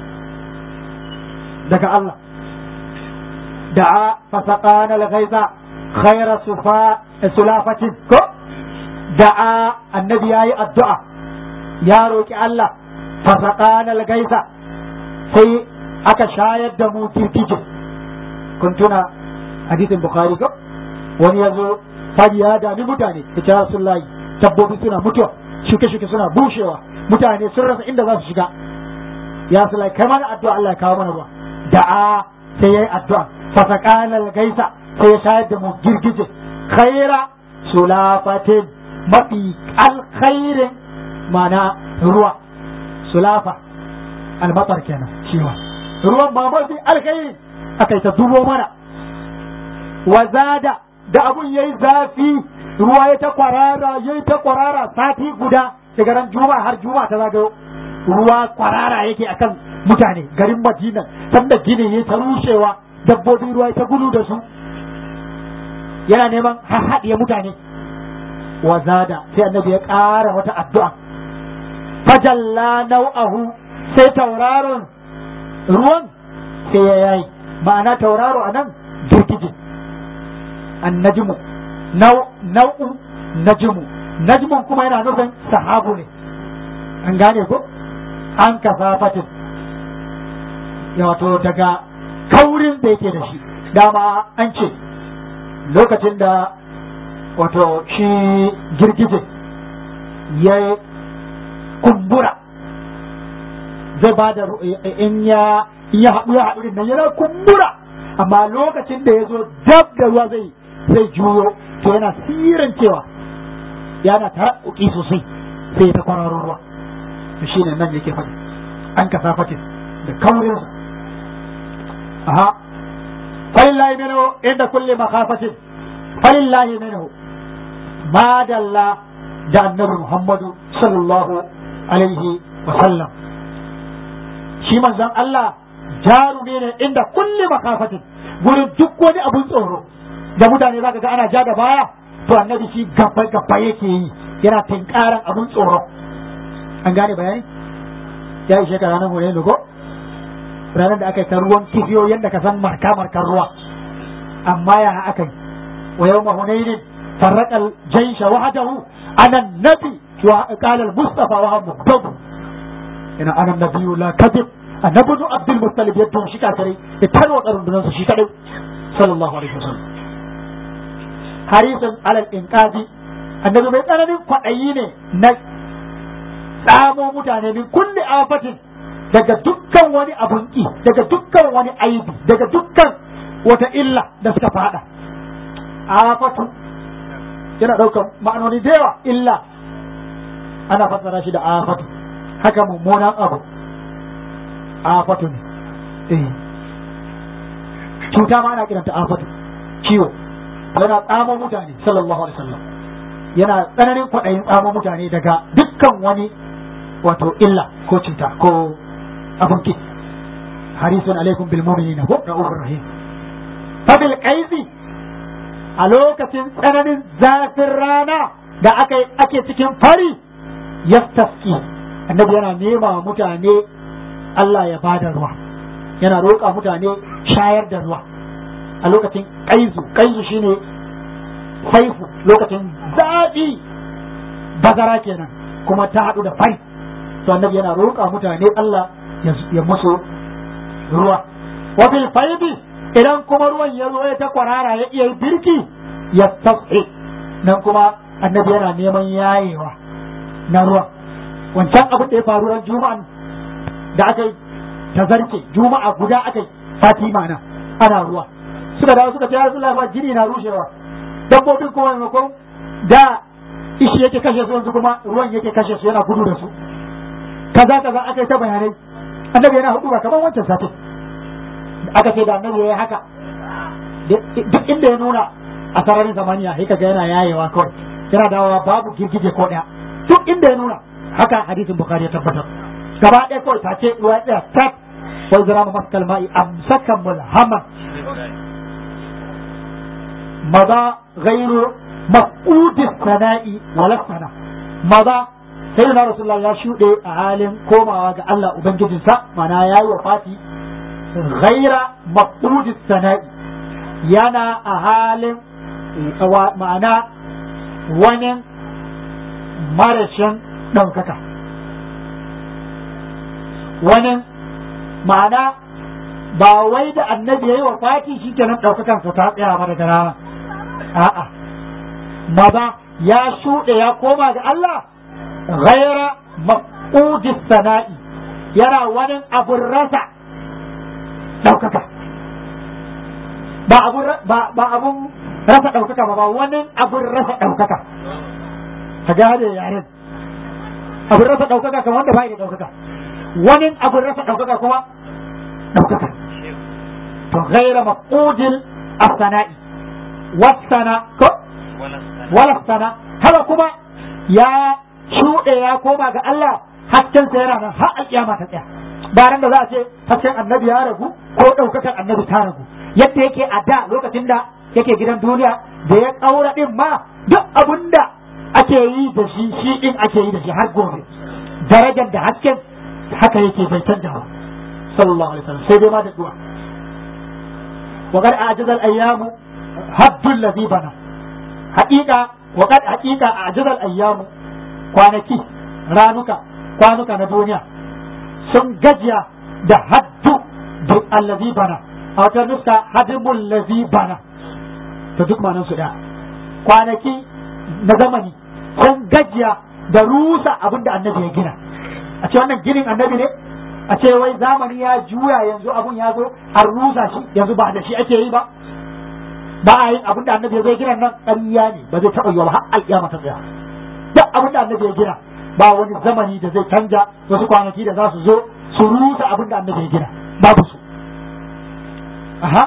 C: daga Allah da'a fasaqana al-ghaiza khayra sufa sulafatin ko da'a annabi yayi addu'a ya roki Allah fasaqana al-ghaiza sai aka shayar da mu kirkije kun tuna hadisin bukhari ko wani yazo fadi ya dami mutane ya ce rasulullahi dabbobi suna mutuwa shuke-shuke suna bushewa mutane sun rasa inda za su shiga ya su lai kai mana addu'a Allah ya kawo mana ruwa da'a sai yayi addu'a fasaqana gaisa sai ya shayar da mu girgije khaira sulafatin mafi alkhairin mana ruwa sulafa almatar kenan shi ma ruwan ba mafi alkhairi akai ta dubo mana wazada da abun yayi zafi ruwa ya ta kwarara yayi ta kwarara sati guda daga ran juma'a har juma'a ta zagayo ruwa kwarara yake akan mutane garin madina sanda gini ya ta rushewa dabbobi ruwa ta gudu da su yana neman haɗiye mutane wa zada sai annabi ya ƙara wata addu'a fajalla nau'ahu sai tauraron ruwan sai ya yayi ma'ana tauraro a nan girgije annajmu nau'u najmu najmun kuma yana nufin sahabu ne an gane ko an kafafatin wato daga kaurin da yake da shi dama an ce lokacin da wato shi girgije ya kumbura zai ba da in ya in ya haɗu ya haɗu nan yana kumbura amma lokacin da ya zo dab da ruwa zai zai juyo to yana siran cewa yana tarakkuki sosai sai ta kwararo ruwa to shine nan yake faɗi an kasafatin da kaurinsa aha falillahi minhu inda kulli makhafatin falillahi minhu ma dalla da annabi Muhammadu sallallahu alaihi wa sallam shi manzon Allah jarumi ne inda kulli makafatin gurin duk wani abun tsoro da mutane zaka ga ana ja da baya to annabi shi gaba gaba yake yi yana tinkaran abun tsoro an gane bayani ya ishe ka ranar hore ko ranar da aka yi ta ruwan kifiyo yadda ka san marka markar ruwa amma ya aka yi wa yau mahunainin فرق الجيش وحده أنا النبي وقال المصطفى وهو مكتوب إن أنا النبي لا كذب أنا ابن عبد المطلب يدعو شكا كري اتنوى قرن بنانسا شكا صلى الله عليه وسلم حريصا على الإنقاذ النبي mai tsananin kwaɗayi ne na tsamo mutane min kulli afatin daga dukkan wani abun ki daga dukkan wani aibi daga dukkan wata illa da suka fada afatu yana ɗaukar ma'anoni da yawa illa ana fassara shi da afatu haka mummunan abu afatu ne eh cuta ma ana kiranta afatu ciwo yana tsamo mutane sallallahu alaihi wasallam yana tsananin kwaɗayin tsamo mutane daga dukkan wani wato illa ko cuta ko abun ki harisun alaikum bil mu'minina ko ra'ufur rahim fa bil qaisi a lokacin tsananin zafin rana da aka ake cikin fari yastaski annabi yana nema wa mutane Allah ya bada ruwa yana roƙa mutane shayar da ruwa a lokacin kaizu kaizu shine faifu lokacin zaɓi bazara kenan kuma ta haɗu da fari to annabi yana roƙa mutane Allah ya musu ruwa wa bil faidi idan kuma ruwan ya zo ya ta kwarara ya iya birki ya tafi nan kuma annabi yana neman yayewa na ruwa wancan abin da ya faru ran juma'an da aka yi tazarce juma'a guda aka yi fatima na ana ruwa suka dawo suka ce ya rasu lafa jini na rushewa dabbobin kuma maimakon da ishi yake kashe su yanzu kuma ruwan yake kashe su yana gudu da su kaza kaza aka yi ta bayanai annabi yana hudu ba kamar wancan satin aka ce da annabi ya haka duk inda ya nuna a sararin zamaniya sai kaga yana yayewa kawai yana dawowa babu girgije ko daya duk inda ya nuna haka hadisin bukhari ya tabbatar gaba ɗaya kawai ta ce ruwa ɗaya tak wai zira mu maskal ma'i amsaka mulhaman maza gairu mafudi sana'i wala sana maza sai na rasulullah ya shuɗe a halin komawa ga Allah ubangijinsa mana ya yi wa fati ghaira mafudi sana'i yana a halin ma'ana wani marashin ɗaukaka wani ma'ana ba wai da annabi ya yi wa fati shi kenan ɗaukakansa ta tsaya ba daga rana a'a maza ya shuɗe ya koma ga Allah ghaira maqudis sana'i yana wani abun rasa ɗaukaka ba abun ba abun rasa ɗaukaka ba ba wani abun rasa ɗaukaka ka gane yaren abun rasa ɗaukaka kamar wanda bai da ɗaukaka wani abun rasa ɗaukaka kuma ɗaukaka to ghaira maqudil as-sana'i wasana ko wala sana haka kuma ya shuɗe ya koma ga Allah hasken sa yana nan har alƙiyama ta tsaya bayan da za a ce hasken annabi ya ragu ko ɗaukakan annabi ta ragu yadda yake a da lokacin da yake gidan duniya da ya ƙaura ɗin ma duk abin da ake yi da shi shi ɗin ake yi da shi har gobe darajar da hasken haka yake bai canja ba sallallahu alaihi wasallam sai dai ma da duwa وقد أعجز الأيام هد الذي بنى حقيقة وقد حقيقة أعجز الأيام kwanaki ranuka kwanuka na duniya sun gajiya da haddu da allazi bana a wata nuska hadimul lazi bana to duk manan su da kwanaki na zamani sun gajiya da rusa abin da annabi ya gina a ce wannan ginin annabi ne a ce wai zamani ya juya yanzu abun ya zo an rusa shi yanzu ba da shi ake yi ba ba a yin abin da annabi ya zai gina nan ƙarya ne ba zai taɓa yiwa ba har alƙiyama ta tsaya duk abin da annabi ya gina ba wani zamani da zai canja wasu kwanaki da za su zo su rusa abin da annabi ya gina babu su aha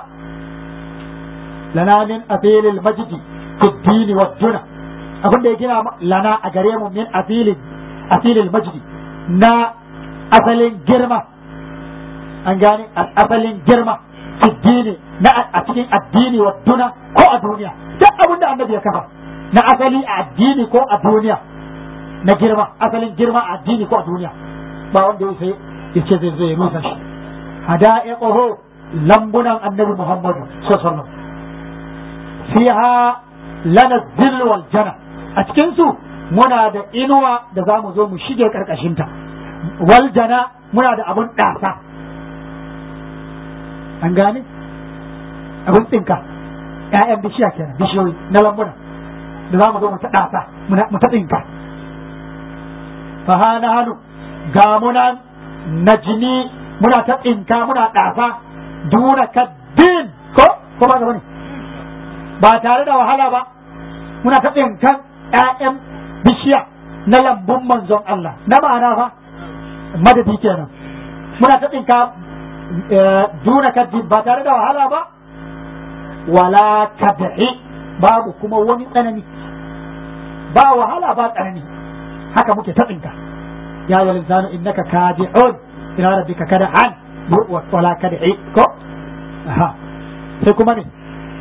C: lana min abilil majdi fi dini wa duna abin da ya gina lana a gare mu min abilil asilil majdi na asalin girma an gane asalin girma addini na a cikin addini wa duna ko a duniya duk abin da annabi ya kafa na asali a addini ko a duniya na girma asalin girma a addini ko a duniya ba wanda ya sai ya ce zai zai rusa shi hada'iquhu lambunan annabi muhammadu sallallahu alaihi wasallam fiha lana zillu wal jana a cikin su muna da inuwa da za mu zo mu shige karkashinta wal jana muna da abun ɗasa an gane abun tsinka ƴaƴan bishiya kenan bishiyoyi na lambuna da za mu zo mu ta ɗasa mu ta tsinka fa hana hannu ga muna najini muna ta tsinka muna ɗasa duna kaddin ko ko ba ne ba tare da wahala ba muna ta tsinkan ƴaƴan bishiya na lambun manzon Allah na ma'ana fa madadi kenan muna ta tsinka duna kaddin ba tare da wahala ba wala kad'i babu kuma wani tsanani ba wahala ba tsanani haka muke ta tsinka ya yi linsanu innaka kadi'un ila rabbika kad'an wala kad'i ko aha sai kuma ne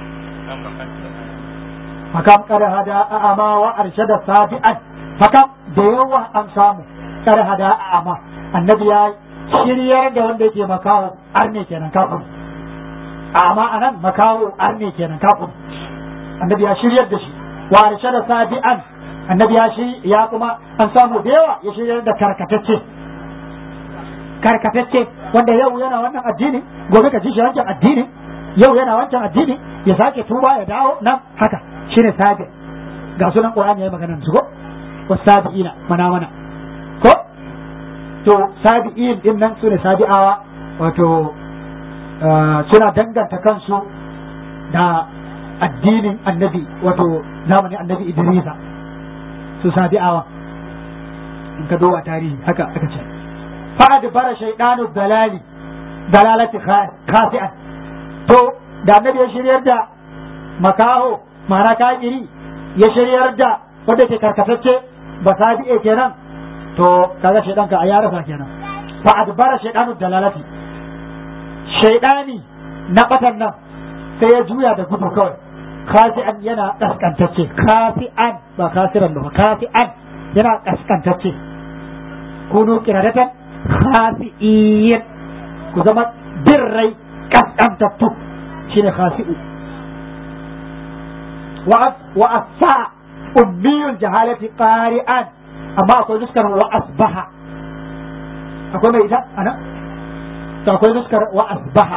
C: fakam kada hada a'ama wa arshada sabi'an fakam da yawa an samu kada hada a'ama annabi ya shiryar da wanda yake makawo arne kenan kafin a'ama anan makawo arne kenan kafin annabi ya shiryar da shi wa arshada sabi'an annabi ya shi ya kuma an samu da yawa ya shiryar da karkatacce karkatacce wanda yau yana wannan addini gobe ka ji shi wancan addini yau yana wancan addini ya sake tuba ya dawo nan haka shine sabi ga sunan qur'ani yayi maganar su ko wasabiina mana mana ko to sabi'in din nan sune sabi'awa wato suna danganta kansu da addinin annabi wato zamanin annabi idrisa su sabi'awa in ka duba tarihi haka aka ce fa'ad bara shaydanu dalali dalalati khasi'an to da annabi ya shiryar da makaho ma'ana kafiri ya shiryar da wanda ke karkatacce ba sabi'e kenan to kaga shaydan ka a ya rasa kenan fa'ad bara shaydanu dalalati shaydani na batan nan sai ya juya da gudu kawai khasi'an yana kaskantacce kafi'an ba kasiran ba kafi'an yana kaskantacce kunu kiradatan khasi'in ku zama birrai kaskantattu shine khasi'u wa asfa ummiyul jahalati qari'an amma akwai nuskar wa asbaha akwai mai ita ana to akwai nuskar wa asbaha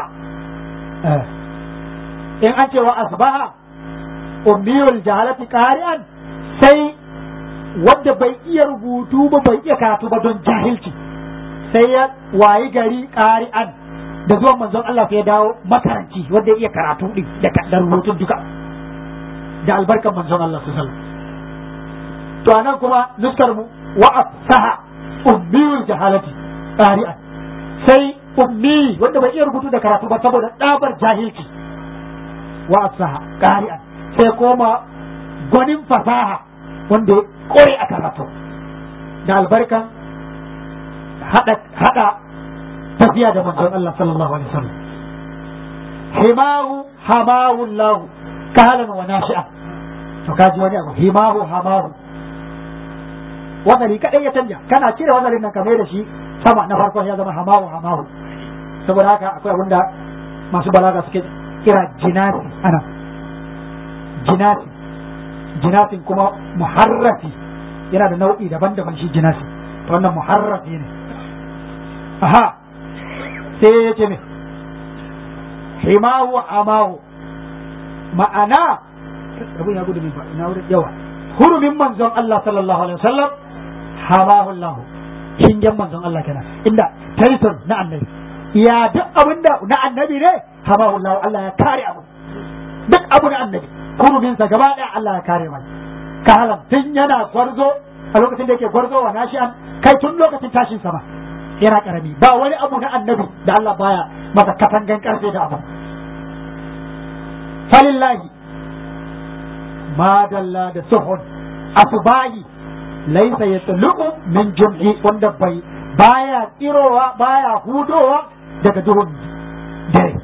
C: in an ce wa asbaha ummiyul jahalati qari'an sai wanda bai iya rubutu ba bai iya karatu ba don jahilci sai ya wayi gari qari'an da zuwan manzon Allah sai ya dawo makaranci wanda ya iya karatu din da rubutun duka da albarkan manzon Allah sallallahu alaihi to anan kuma nuskar mu wa afsaha ummiyul jahalati qari'an sai ummi wanda bai iya rubutu da karatu ba saboda dabar jahilci wa afsaha qari'an sai koma gwanin fasaha wanda ya kore a karatu da albarkan hada hada tafiya da manzon Allah sallallahu alaihi wasallam himahu hamahu Allah kahalan wa nashi'a to kaji wani abu himahu hamahu wadari kadai ya canja kana cire wadarin nan kamar da shi sama na farkon ya zama hamahu hamahu saboda haka akwai abin da masu balaga suke kira jinasi ana jinasi jinasin kuma muharrafi yana da nau'i daban-daban shi jinasi to wannan muharrafi ne aha sai ya ce ne himahu amahu ma'ana abin ya gudu min ba ina wurin yawa hurumin manzon Allah sallallahu alaihi wasallam hamahu Allah shingen manzon Allah kenan inda tariton na annabi ya duk abin da na annabi ne hamahu Allah Allah ya kare abu duk abu na annabi hurumin sa gaba daya Allah ya kare mai kahalan tun yana gwarzo a lokacin da yake gwarzo wa nashi'an kai tun lokacin tashin sama yana karami ba wani abu na annabi da Allah baya masa katangan karfe da abu falillahi madalla da suhun asbahi laisa yatluqu min jum'i wanda bai baya tsirowa baya hudowa daga duhun dare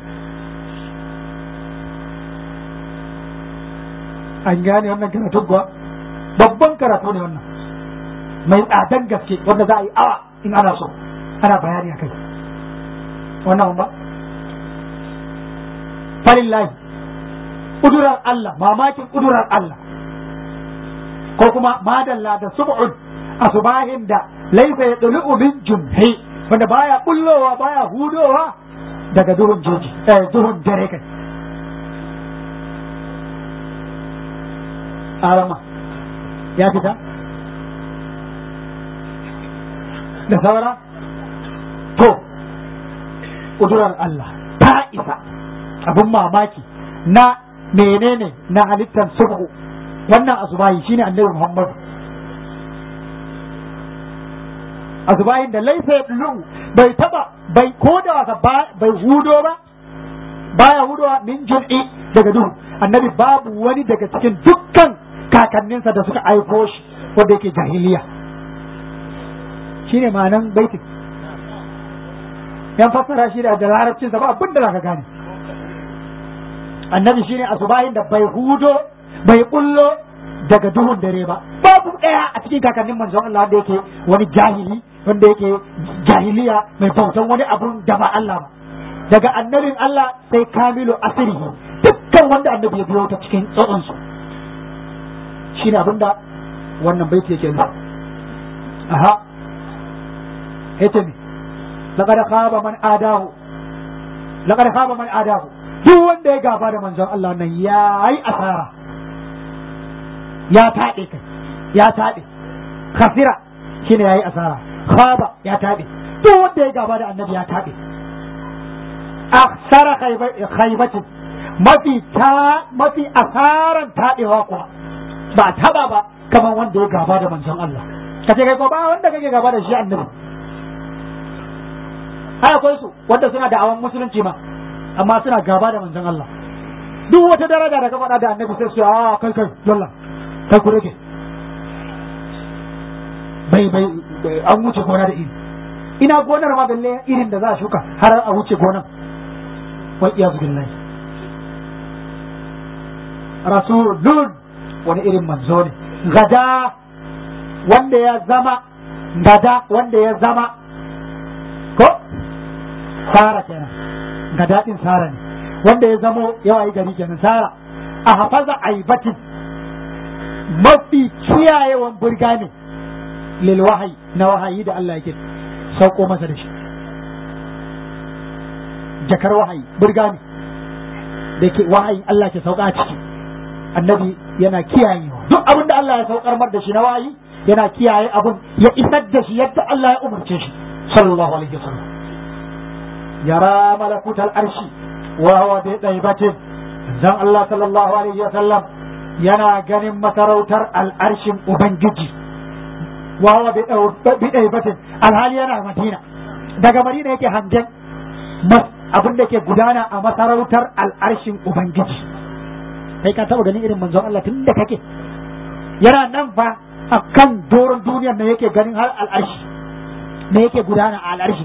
C: an gane wannan karatun kuwa babban karatu ne wannan mai tsadan gaske wanda za a yi awa in ana so ana bayani a kai wannan ba falillahi kudurar Allah mamakin kudurar Allah ko kuma madalla da sub'un asubahin da laifa ya dulu min jumhi wanda baya bullowa baya hudowa daga duhun jeji eh duhun dare kai arama ya fita da saura to kudurar Allah ta isa abin mamaki na menene na halittar subhu wannan asubahi shine annabi Muhammad asubahin da laifa ya dulu bai taba bai koda wasa bai hudo ba baya hudowa min jum'i daga duhu annabi babu wani daga cikin dukkan kakanninsa da suka aiko shi wanda yake jahiliya shine ma'anan baitin yan fassara shi da larabcinsa ba abin da zaka gane annabi shine asubahin da bai hudo bai kullo daga duhun dare ba babu daya a cikin kakannin manzon Allah wanda yake wani jahili wanda yake jahiliya mai bautan wani abun da ba Allah ba daga annabin Allah sai kamilu asirihi dukkan wanda annabi ya biyo ta cikin tsotson su shine abinda wannan baiti yake nufi aha yace ne laqad khaba man adahu laqad khaba man adahu duk wanda ya gaba da manzon Allah nan ya yi asara ya taɗe kai ya taɗe khasira shine ya yi asara khaba ya taɗe duk wanda ya gaba da annabi ya taɗe aksara khaibatin mafi ta mafi asaran taɗewa kuwa ba taba ba kamar wanda ya gaba da manzon Allah ka ce kai ko ba wanda kake gaba da shi annabi ai akwai su wanda suna da awan musulunci ma amma suna gaba da manzon Allah duk wata daraja da ka faɗa da annabi sai su a kai kai yalla kai ku rage bai bai an wuce gona da iri ina gonar ma balle irin da za a shuka har a wuce gonan wal iyazu billahi rasulun wani irin manzo ne gada wanda ya zama gada wanda ya zama ko sara kenan gada din sara ne wanda ya zamo yawa yi gari kenan sara a hafaza aibatin mafi kiyayewan burga ne lil wahayi na wahayi da Allah yake sauko masa da shi jakar wahayi burga ne da ke wahayin Allah ke sauka a ciki annabi yana kiyayewa duk abin da Allah ya saukar mar da shi na wahayi yana kiyaye abin ya isar da shi yadda Allah ya umarce shi sallallahu alaihi wasallam yara malakutal arshi wa huwa bi daibatin dan Allah sallallahu alaihi wasallam yana ganin masarautar al'arshin ubangiji wa huwa bi daibatin alhali yana madina daga madina yake hangen abin da ke gudana a masarautar al'arshin ubangiji kai ka taɓa ganin irin manzon Allah tun da kake yana nan fa a kan doron duniyar ne yake ganin har al'arshi ne yake gudana a al'arshi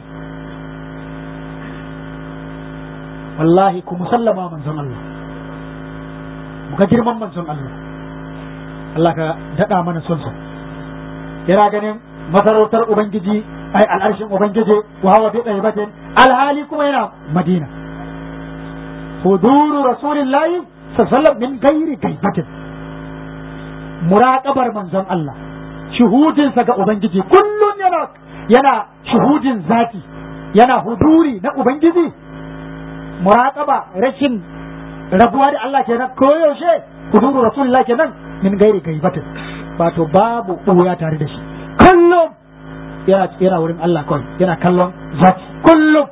C: wallahi ku musallama manzon Allah muka girman manzon Allah Allah ka daɗa mana son sa yana ganin masarautar ubangiji ai al'arshin ubangiji wa hawa bi ɗaibatin alhali kuma yana madina huduru rasulillahi sallallahu min gairi gaibatin muraqabar manzon Allah shuhudinsa ga ubangiji kullun yana yana shuhudin zati yana huduri na ubangiji muraqaba rashin rabuwa da Allah kenan koyaushe huduru rasulullah kenan min gairi gaibatin wato babu ɓuya tare da shi kullum yana yana wurin Allah kawai yana kallon zati kullum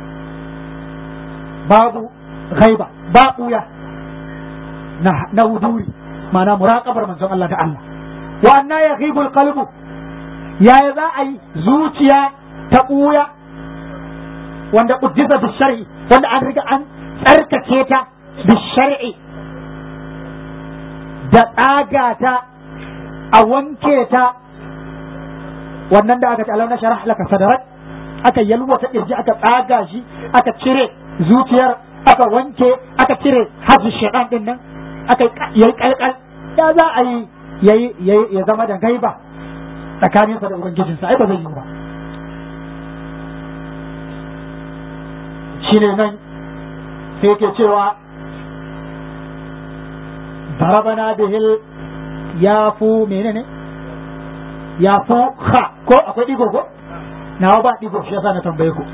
C: babu gaiba ba ɓuya na na huduri ma'ana muraqabar manzon Allah da Allah wa anna yaghibu alqalbu yaya za a yi zuciya ta ɓuya wanda uddisa bi shar'i wanda an riga an tsarkake ta bi shar'i da tsaga ta a wanke ta wannan da aka ce alam na sharah laka sadarak aka yalwata kirji aka tsaga shi aka cire zuciyar aka wanke aka cire hajji shaitan din nan aka yi kalkal ya za a yi yayi ya zama da gaiba tsakaninsa da ubangijinsa ai ba zai yi ba shine nan sai yake cewa darabana bihil yafu menene yafu kha ko akwai digo ko nawa ba digo shi yasa na tambaye ku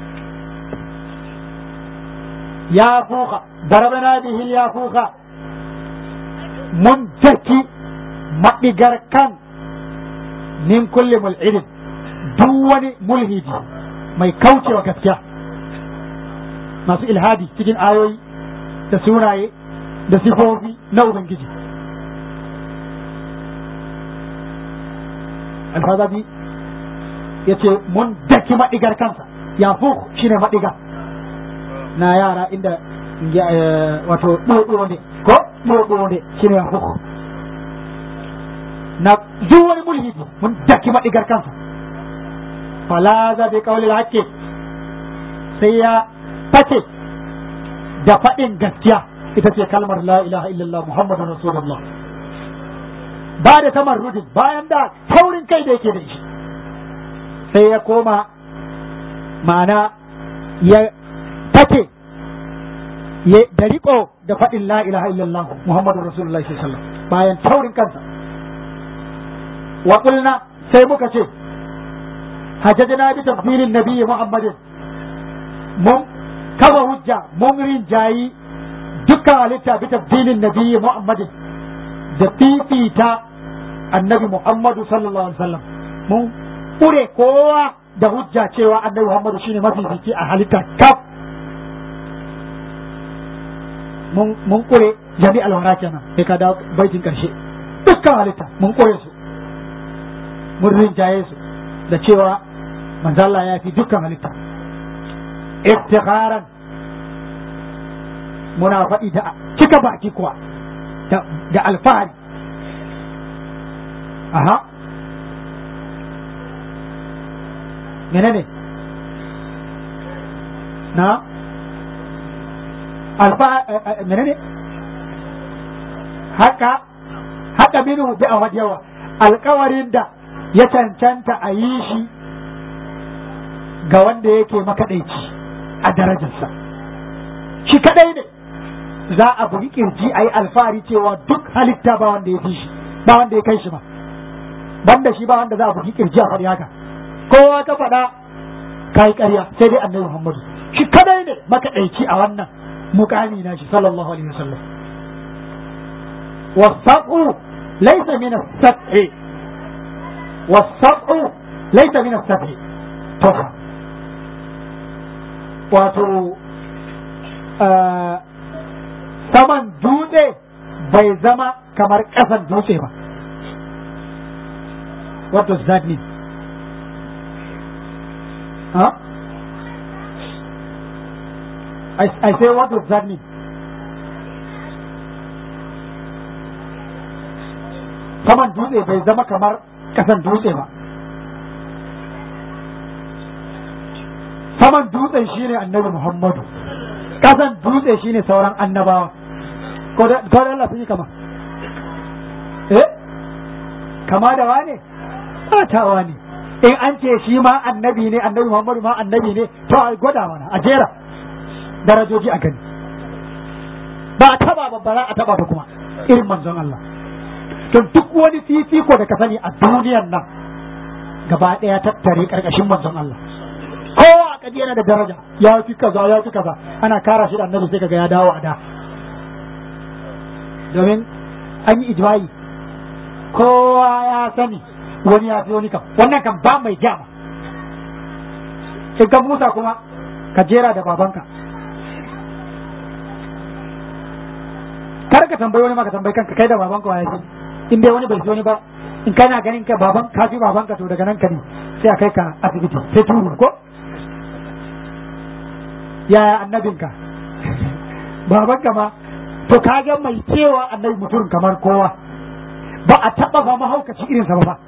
C: yafu kha darabana bihil yafu kha mun daki maɗigar kan min kulli mul'idin duk wani mulhidi mai kaucewa gaskiya masu ilhadi cikin ayoyi da sunaye da sifofi na Ubangiji. Alfazabi ya ce mun daki maɗigar kansa, ya shi ne maɗiga na yara inda wato ɗoɗo ne, ko ɗoɗo ne shi ne ya na duk wani mulhidi mun daki maɗigar kansa. Falaza bi kawalil hakke sai ya face da faɗin gaskiya ita ce kalmar la ilaha illallah muhammadun rasulullah ba da tamarrudin bayan da taurin kai da yake da shi sai ya koma ma'ana ya take da riko da faɗin la ilaha illallah muhammadun rasulullah sallallahu bayan taurin kansa wa qulna sai muka ce hajjajna bi tafsirin nabiyyi muhammadin mun kafa hujja mun rinjayi dukkan halitta bi tafsilin nabiyyi Muhammadin da fifita annabi Muhammadu sallallahu alaihi wasallam mun kure kowa da hujja cewa annabi Muhammadu shine mafifici a halitta kaf mun mun kure jami'al wara kenan sai ka dawo baitin karshe dukkan halitta mun kure su mun rinjaye su da cewa manzo Allah ya fi dukkan halitta iftikharan muna faɗi da cika baki kuwa da alfahari aha menene na alfahari menene haka haka minu bi a yawa alkawarin da ya cancanta a yi shi ga wanda yake makaɗaici a darajarsa shi kadai ne za a bugi kirji a yi alfahari cewa duk halitta ba wanda ya fi shi ba wanda ya kai shi ba banda shi ba wanda za a bugi kirji a faɗi haka kowa ka faɗa ka yi ƙarya sai dai annabi muhammadu shi kadai ne makaɗaici a wannan mukami na shi sallallahu alaihi wasallam wasafu laysa min as-sab'i wasafu laysa min as-sab'i tofa wato saman dutse bai zama kamar ƙasan dutse ba what does that mean huh? I, I say what does that mean saman dutse bai zama kamar ƙasan dutse ba saman dutsen shine annabi Muhammadu kasan dutse shine sauran annabawa ko da Allah sun yi kama eh kama da wane batawa ne in an ce shi ma annabi ne annabi Muhammadu ma annabi ne to a gwada mana a jera darajoji a gani ba a taba babbara a taba ba kuma irin manzon Allah to duk wani fifiko da ka sani a duniyar nan gaba ɗaya tattare ƙarƙashin manzon Allah kowa a kaji yana da daraja ya fi kaza ya fi kaza ana kara shi da annabi sai kaga ya dawo a da domin an yi ijma'i kowa ya sani wani ya fi wani kam wannan kan ba mai jama in ka musa kuma ka jera da babanka kar ka tambayi wani ma ka tambayi kanka kai da babanka wa ya fi in dai wani bai fi wani ba in kana ganin ka baban ka fi babanka to daga nan ka ne sai a kai ka asibiti sai turu ko yaya annabinka babanka ma to kaga mai cewa annabi mutum kamar kowa ba a taba ba mahaukaci irin sa ba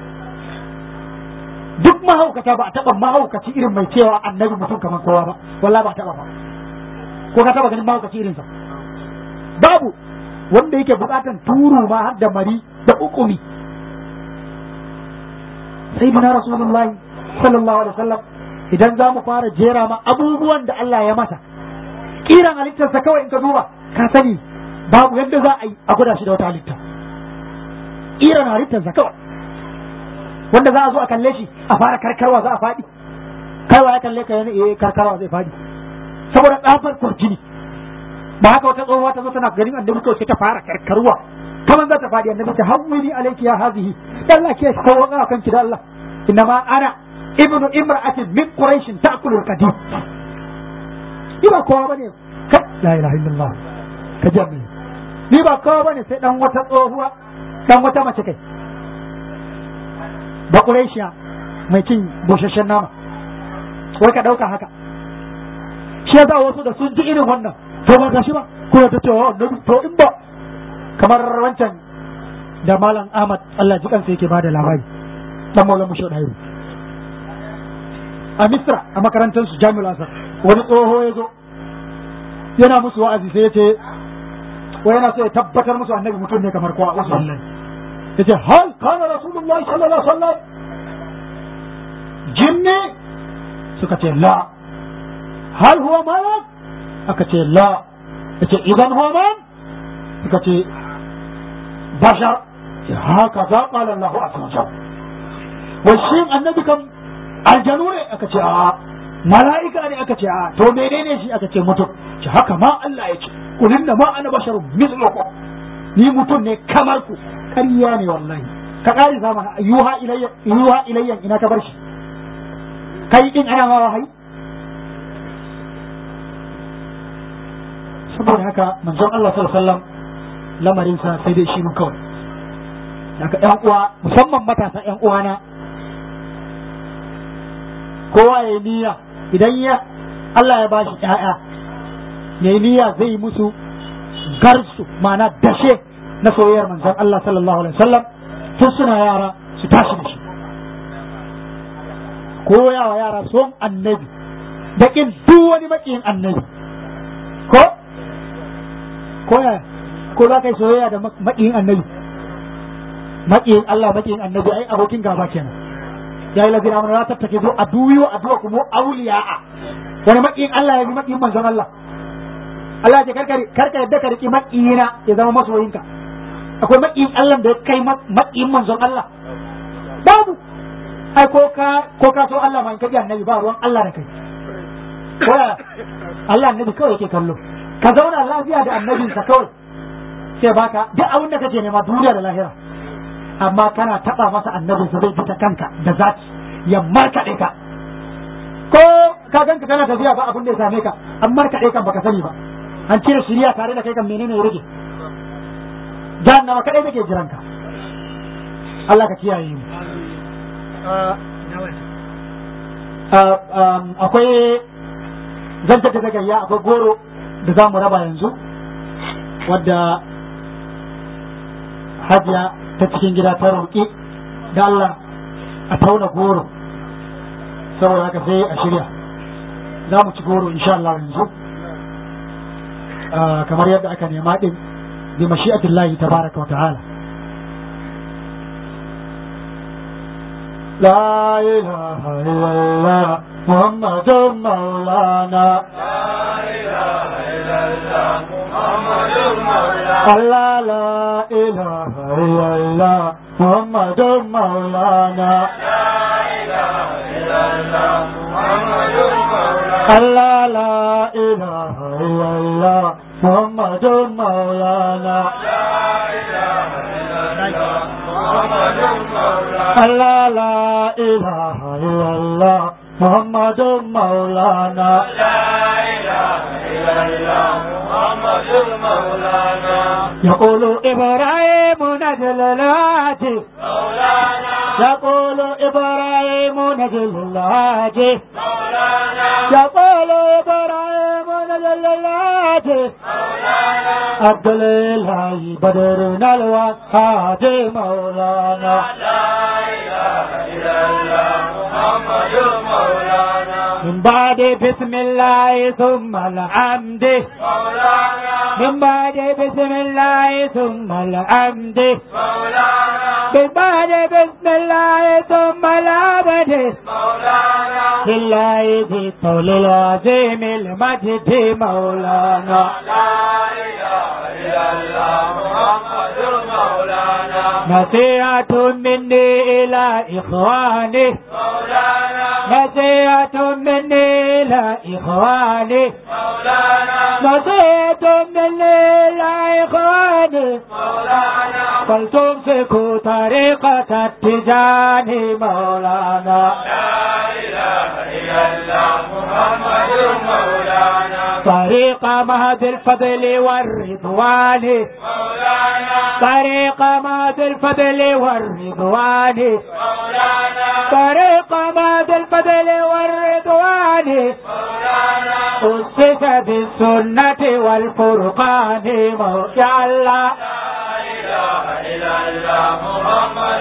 C: duk mahaukata ba a taba mahaukaci irin mai cewa annabi mutum kamar kowa ba wallahi ba a taba ba ko ka taba ganin mahaukaci irin sa babu wanda yake bukatan turu ma har da mari da ukumi sayyidina rasulullahi sallallahu alaihi wasallam idan za mu fara jera ma abubuwan da Allah ya masa kiran halittarsa kawai in ka duba ka sani babu yadda za a yi a gwada shi da wata halitta irin halittarsa kawai wanda za a zo a kalle shi a fara karkarwa za a faɗi kaiwa ya kalle ka yana iya karkarwa zai faɗi saboda tsafar kwarjini ba haka wata tsohuwa ta zo tana ganin annabi kawai sai ta fara karkarwa kamar za ta faɗi annabi ta hawwini alayki ya hazihi dan Allah ke sauka kanki da Allah innama ana ibnu imra'atin min quraish ta'kulu al-qadim ni ba kowa bane ka la ilaha illallah ka jami ni ba kowa bane sai dan wata tsohuwa dan wata mace kai ba quraishiya mai cin busasshen nama wai ka dauka haka shi yasa wasu da sun ji irin wannan to ba gashi ba ko ta ce wa annabi to in ba kamar wancan da malam Ahmad Allah ji kansa yake bada labari dan Maulana Musho Dairu a Misra a makarantar su Jami'ul Azhar wani tsoho ya zo yana musu wa'azi sai ya ce wai yana so ya tabbatar musu annabi mutum ne kamar kowa wasu Allah ya ce hal kana rasulullahi sallallahu alaihi wasallam jinni suka ce la hal huwa malak aka ce la ya ce idan huwa man suka ce bashar haka za qala Allah azza wa jalla wai shin annabi kam aljanu ne aka ce a mala'ika ne aka ce a to menene shi aka ce mutum ce haka ma Allah ya ce kulin da ma ana basharun mislukum ni mutum ne kamar ku ƙarya ne wallahi ka ƙari zamana yuha ilayya yuha ilayya ina ka bar shi kai din ana ma wahayi saboda haka manzon Allah sallallahu alaihi wasallam lamarin sa sai dai shi mun kawai daga ƴan uwa musamman matasa ƴan uwana kowa ya yi niyya idan ya Allah ya bashi ƴaƴa ya yi niyya zai yi musu garsu ma'ana dashe na soyayyar manzon Allah sallallahu alaihi wasallam tun suna yara su tashi da shi koya wa yara son annabi da kin duk wani makiyin annabi ko koya ko za ka yi soyayya da makiyin annabi makiyin Allah makiyin annabi ai abokin gaba kenan ya yi lazina mana ta take zo a duyo a duwa kuma auliya'a wani makiyin Allah ya bi makiyin manzon Allah Allah ya karka karka yadda ka riki makiyina ya zama masoyinka akwai makiyin Allah da ya kai makiyin manzon Allah babu ai ko ka ko ka so Allah ma in kaji annabi ba ruwan Allah da kai ko Allah annabi kawai yake kallo ka zauna lafiya da annabinsa kawai sai baka duk abin da kake nema duniya da lahira amma kana taba masa annabinsa zai fita kanka da zaki ya markaɗe ka ko ka ganka kana tafiya ba abin da ya same ka an markaɗe kan baka sani ba an cire shiriya tare da kai kan menene ya rage jahannama kadai take jiran ka Allah ka kiyaye mu akwai zanta da gayya akwai goro da za mu raba yanzu wadda hajiya ta cikin gida ta roƙi da Allah a tauna goro saboda haka sai a shirya za mu ci goro insha Allah yanzu kamar yadda aka nema din bi mashi'atillahi tabaraka wa ta'ala لا إله إلا الله محمد مولانا
B: لا إله إلا الله محمد مولانا
C: الله لا إله إلا الله محمد مولانا
B: لا إله إلا الله محمد مولانا
C: الله لا إله إلا الله محمد مولانا
B: لا إله إلا الله محمد مولانا
C: الله لا إله إلا الله محمد مولانا
B: لا إله إلا الله محمد مولانا
C: يقول إبراهيم نجل الهاتف
B: مولانا
C: يقول إبراهيم نجل الهاتف
B: مولانا
C: يقول إبراهيم نجل الهاتف
B: مولانا
C: عبد الإله بدرنا الوهاب مولانا
B: لا إله إلا الله محمد مولانا
C: من بعد بسم الله ثم الحمد
B: مولانا
C: من بعد بسم الله ثم الحمد
B: مولانا
C: من بعد بسم الله ثم العبد
B: مولانا
C: لله ذي الطول العظيم المجد مولانا
B: لا إله إلا إلا الله محمد مولانا
C: نصيحة مني إلى إخواني
B: مولانا
C: نصيحة مني إلى إخواني
B: مولانا
C: نصيحة مني إلى إخواني
B: مولانا
C: فلتمسكوا طريقة التجاني مولانا
B: لا إله إلا الله محمد مولانا
C: طريق مهد الفضل والرضوان
B: مولانا
C: طريق مهد الفضل والرضوان
B: مولانا
C: طريق مهد الفضل والرضوان
B: مولانا
C: أسس بالسنة والفرقان مولانا الله
B: لا إله إلا الله محمد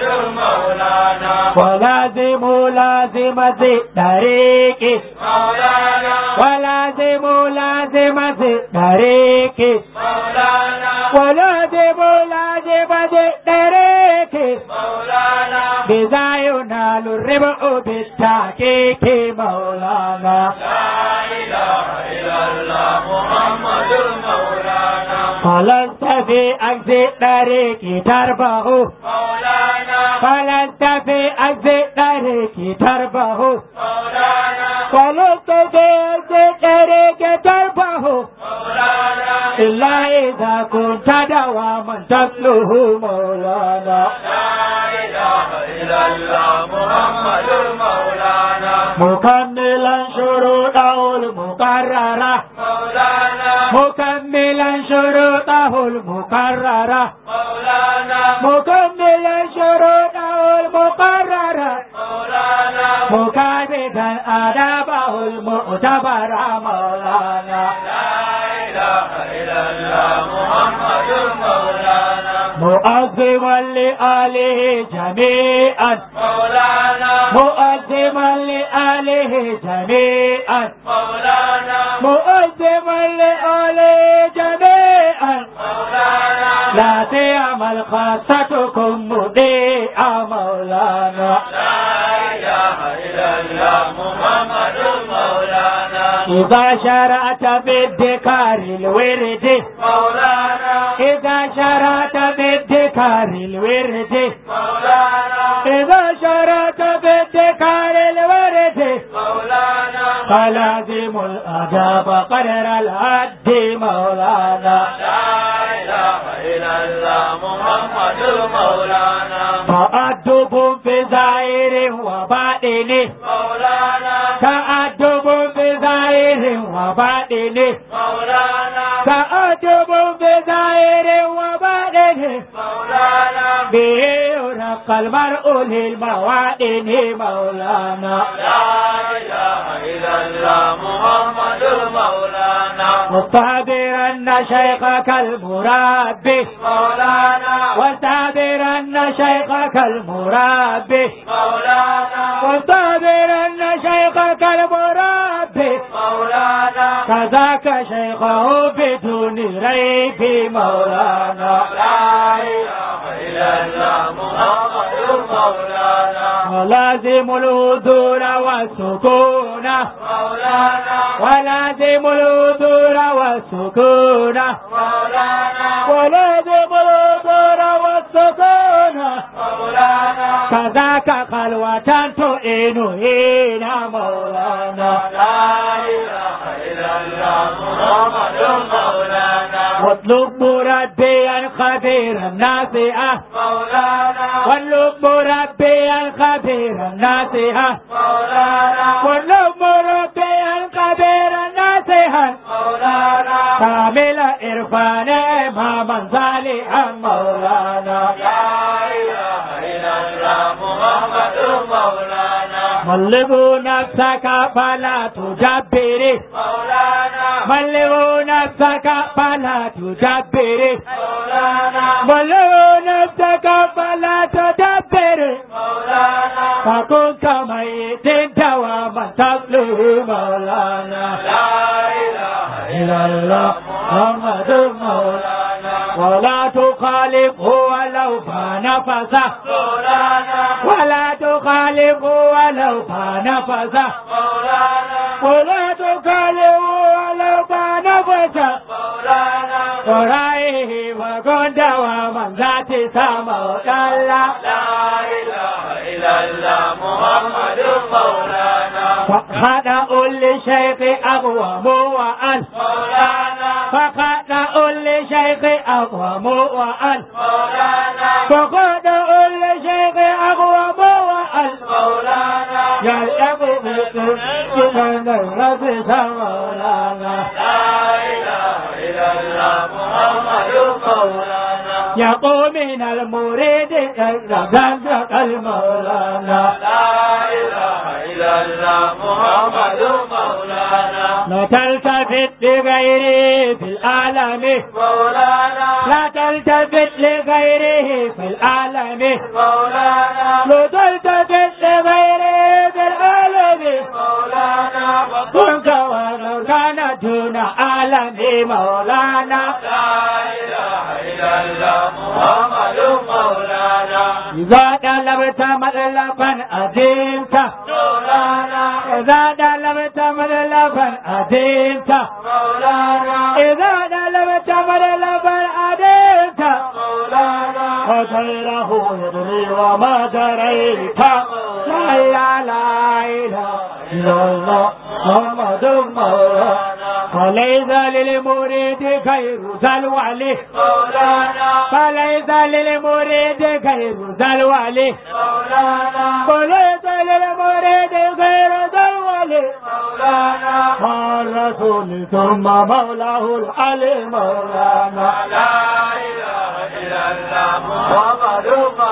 B: مولانا
C: ولازم لازم ذي طريقي
B: مولانا
C: ولازم لازم ذي طريقي
B: مولانا
C: ولازم لازم ذي طريقي
B: مولانا
C: بذا ينال الربح بالتحقيق مولانا
B: لا إله إلا الله محمد مولانا
C: فلست في أجز طريق تربه
B: مولانا
C: فلست في أجز طريق تربه
B: مولانا
C: فلست في أجز طريق تربه
B: مولانا
C: إلا إذا كنت دواما تتلوه مولانا
B: لا إله إلا الله محمد مولانا
C: مكملا شروطه المقررة
B: مولانا
C: مكملا شروطه المقررة
B: مولانا
C: مكملا شروطه المقررة
B: مولانا
C: مكابدا آدابه المعتبر مولانا
B: لا إله إلا الله محمد مولانا
C: مؤذما لآله جميعا
B: مولانا
C: مؤذما لآله جميعا
B: مولانا
C: مؤذما لآله جميعا
B: مولانا
C: لا تعمل خاصتكم مضيعا مولانا
B: لا إله إلا الله محمد مولانا
C: إذا شرعت بالذكر الورد
B: مولانا
C: إذا شرعت بالذكر الورد
B: مولانا
C: إذا شرعت بالذكر الورد
B: مولانا
C: فلازم الأدب قدر الهد مولانا
B: لا إله إلا الله محمد مولانا
C: تأدب بظاهر وباطن
B: مولانا
C: تأدب بظاهر وباطن
B: مولانا
C: تأدب بظاهر وباطن
B: مولانا
C: به يرقى المرء للموادن مولانا
B: لا إله إلا الله محمد مولانا
C: واستعبرن شيخك المربي
B: مولانا
C: واستعبرن شيخك المربي
B: مولانا
C: واستعبرن شيخك المربي
B: مولانا
C: كذاك شيخه بدون ريب مولانا
B: لا إله إلا الله محمد مولانا
C: ولازم الهدور والسكون
B: مولانا
C: ولازم الهدور والسكون
B: مولانا
C: ولازم الهدور والسكون
B: مولانا
C: كذاك خلوة تعين هنا مولانا
B: لا إله إلا الله محمد مولانا
C: واطلب مربيا خبيرا ناصئا
B: مولانا
C: واطلب مربيا خبيرا ناصئا
B: مولانا
C: واطلب مربيا خبيرا ناصئا
B: مولانا
C: كامل إرفان إماما صالحا مولانا
B: لا إله إلا الله محمد مولانا
C: ملبوا نفسك فلا تجبري
B: مولانا
C: ملبوا نفسك فلا تجبري
B: مولانا
C: ملبوا نفسك فلا تدبري
B: مولانا
C: فكن كميت دواما تطلب مولانا
B: لا إله
C: إلا الله محمد مولانا ولا تخالفه ولو كان فسح
B: مولانا
C: ولا تخالفه ولو كان فسح
B: مولانا
C: ولا تخالفه ولو كان فسح
B: مولانا
C: ورائه وكنت ومن ذات سما وكلا
B: لا إله إلا الله محمد مولانا
C: فخدع لشيخ أقوم وأن
B: مولانا
C: فخدع لشيخ أقوم وأن
B: مولانا
C: فخدع لشيخ أقوم وأن
B: مولانا
C: يلعب بكل الرب مولانا
B: لا إله إلا الله محمد مولانا
C: يقوم من المريد يزداد المولانا
B: لا إله إلا الله محمد مولانا
C: لا تلتفت لغيره في العالم
B: مولانا
C: لا تلتفت لغيره في العالم
B: مولانا
C: لا تلتفت لغيره في العالم
B: مولانا
C: كنت ولو كان دون عالم مولانا
B: لا إله إلا الله محمد مولانا
C: إذا طلبت مطلبا أديمت
B: مولانا
C: إذا طلبت مطلبا أديمت
B: مولانا
C: إذا طلبت مطلبا أديمت
B: مولانا
C: وغيره يدري وما دريت لا لا لا إله إلا الله محمد مولانا فليس للمريد خير سلوى
B: مولانا
C: فليس للمريد خير سلوى
B: مولانا
C: فليس للمريد خير سلوى
B: مولانا
C: الرسول ثم مولاه العلي مولانا
B: لا إله إلا الله محمد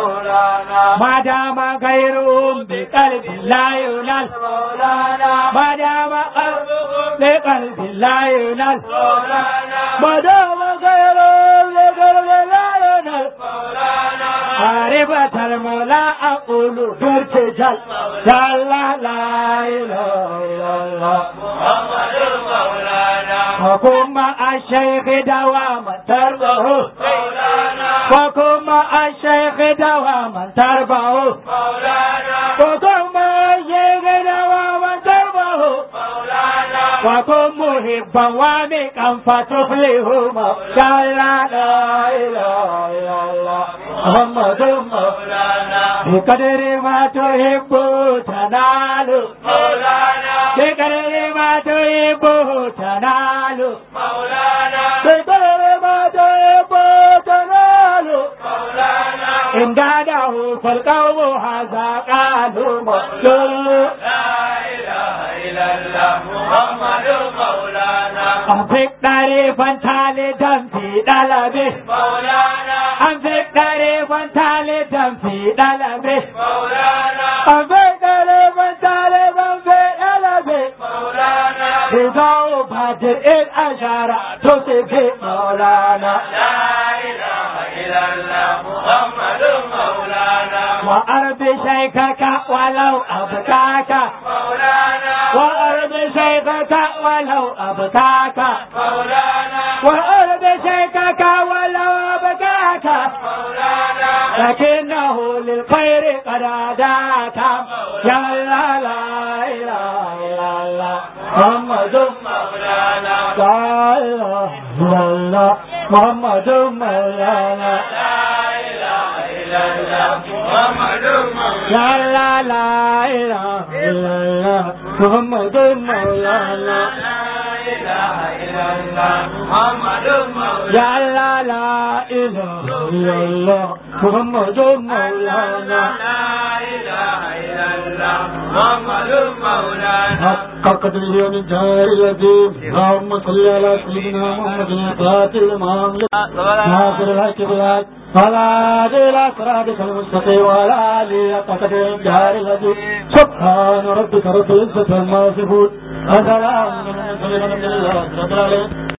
B: مولانا
C: ما دام غيرهم بقلب لا ينال
B: مولانا
C: ما دام قلبهم بقلب لا ينال
B: مولانا
C: ما دام غيرهم بقلب لا ينال
B: مولانا
C: عارفة المولى أقول في ارتجال لا لا لا إله إلا الله
B: محمد مولانا
C: وكن مع الشيخ دواما تربه
B: مولانا
C: وكن مع الشيخ دواما تربه
B: مولانا
C: وكن مع الشيخ دواما تربه
B: مولانا
C: وكن محبا وامقا فتفلح لا لا لا اله الا الله محمد
B: مولانا
C: بقدر ما تحب تنال
B: مولانا
C: بقدر ما تحب تنال
B: مولانا
C: بقدر ما تحب تنال
B: مولانا
C: إن قاده فالقوم هذا قالوا مقتول
B: لا إله إلا الله محمد مولانا
C: أنفق طريفا ثالثا في طلبه
B: مولانا
C: أنفق طريفا ثالثا في طلبه
B: مولانا
C: أنفق طريفا ثالثا في طلبه
B: مولانا
C: بصوبة الأشارة تصفي مولانا
B: لا إله إلا الله محمد مولانا
C: وأرض شيخك ولو أبكاك
B: مولانا
C: وأرض شيخك ولو أبكاك
B: مولانا
C: وأرض شيخك ولو أبكاك
B: مولانا
C: لكنه للخير قد هداك يا لا لا إله إلا الله محمد
B: مولانا
C: لا إله إلا الله محمد مولانا
B: لا إله إلا الله محمد مولانا
C: يا لا لا إله إلا الله محمد مولانا
B: لا إله إلا الله محمد مولانا
C: يا لا لا إله إلا الله محمد مولانا
B: لا إله إلا الله محمد مولانا
C: حق قدره من جار الذين اللهم صل على سيدنا محمد الفاتح لما أملك ناصر الحق بالحق ولا إلى صراطك المستقيم ولا آله حق قدره من جار الذين سبحان ربك رب العزة عما يصفون وسلام على المرسلين والحمد لله رب العالمين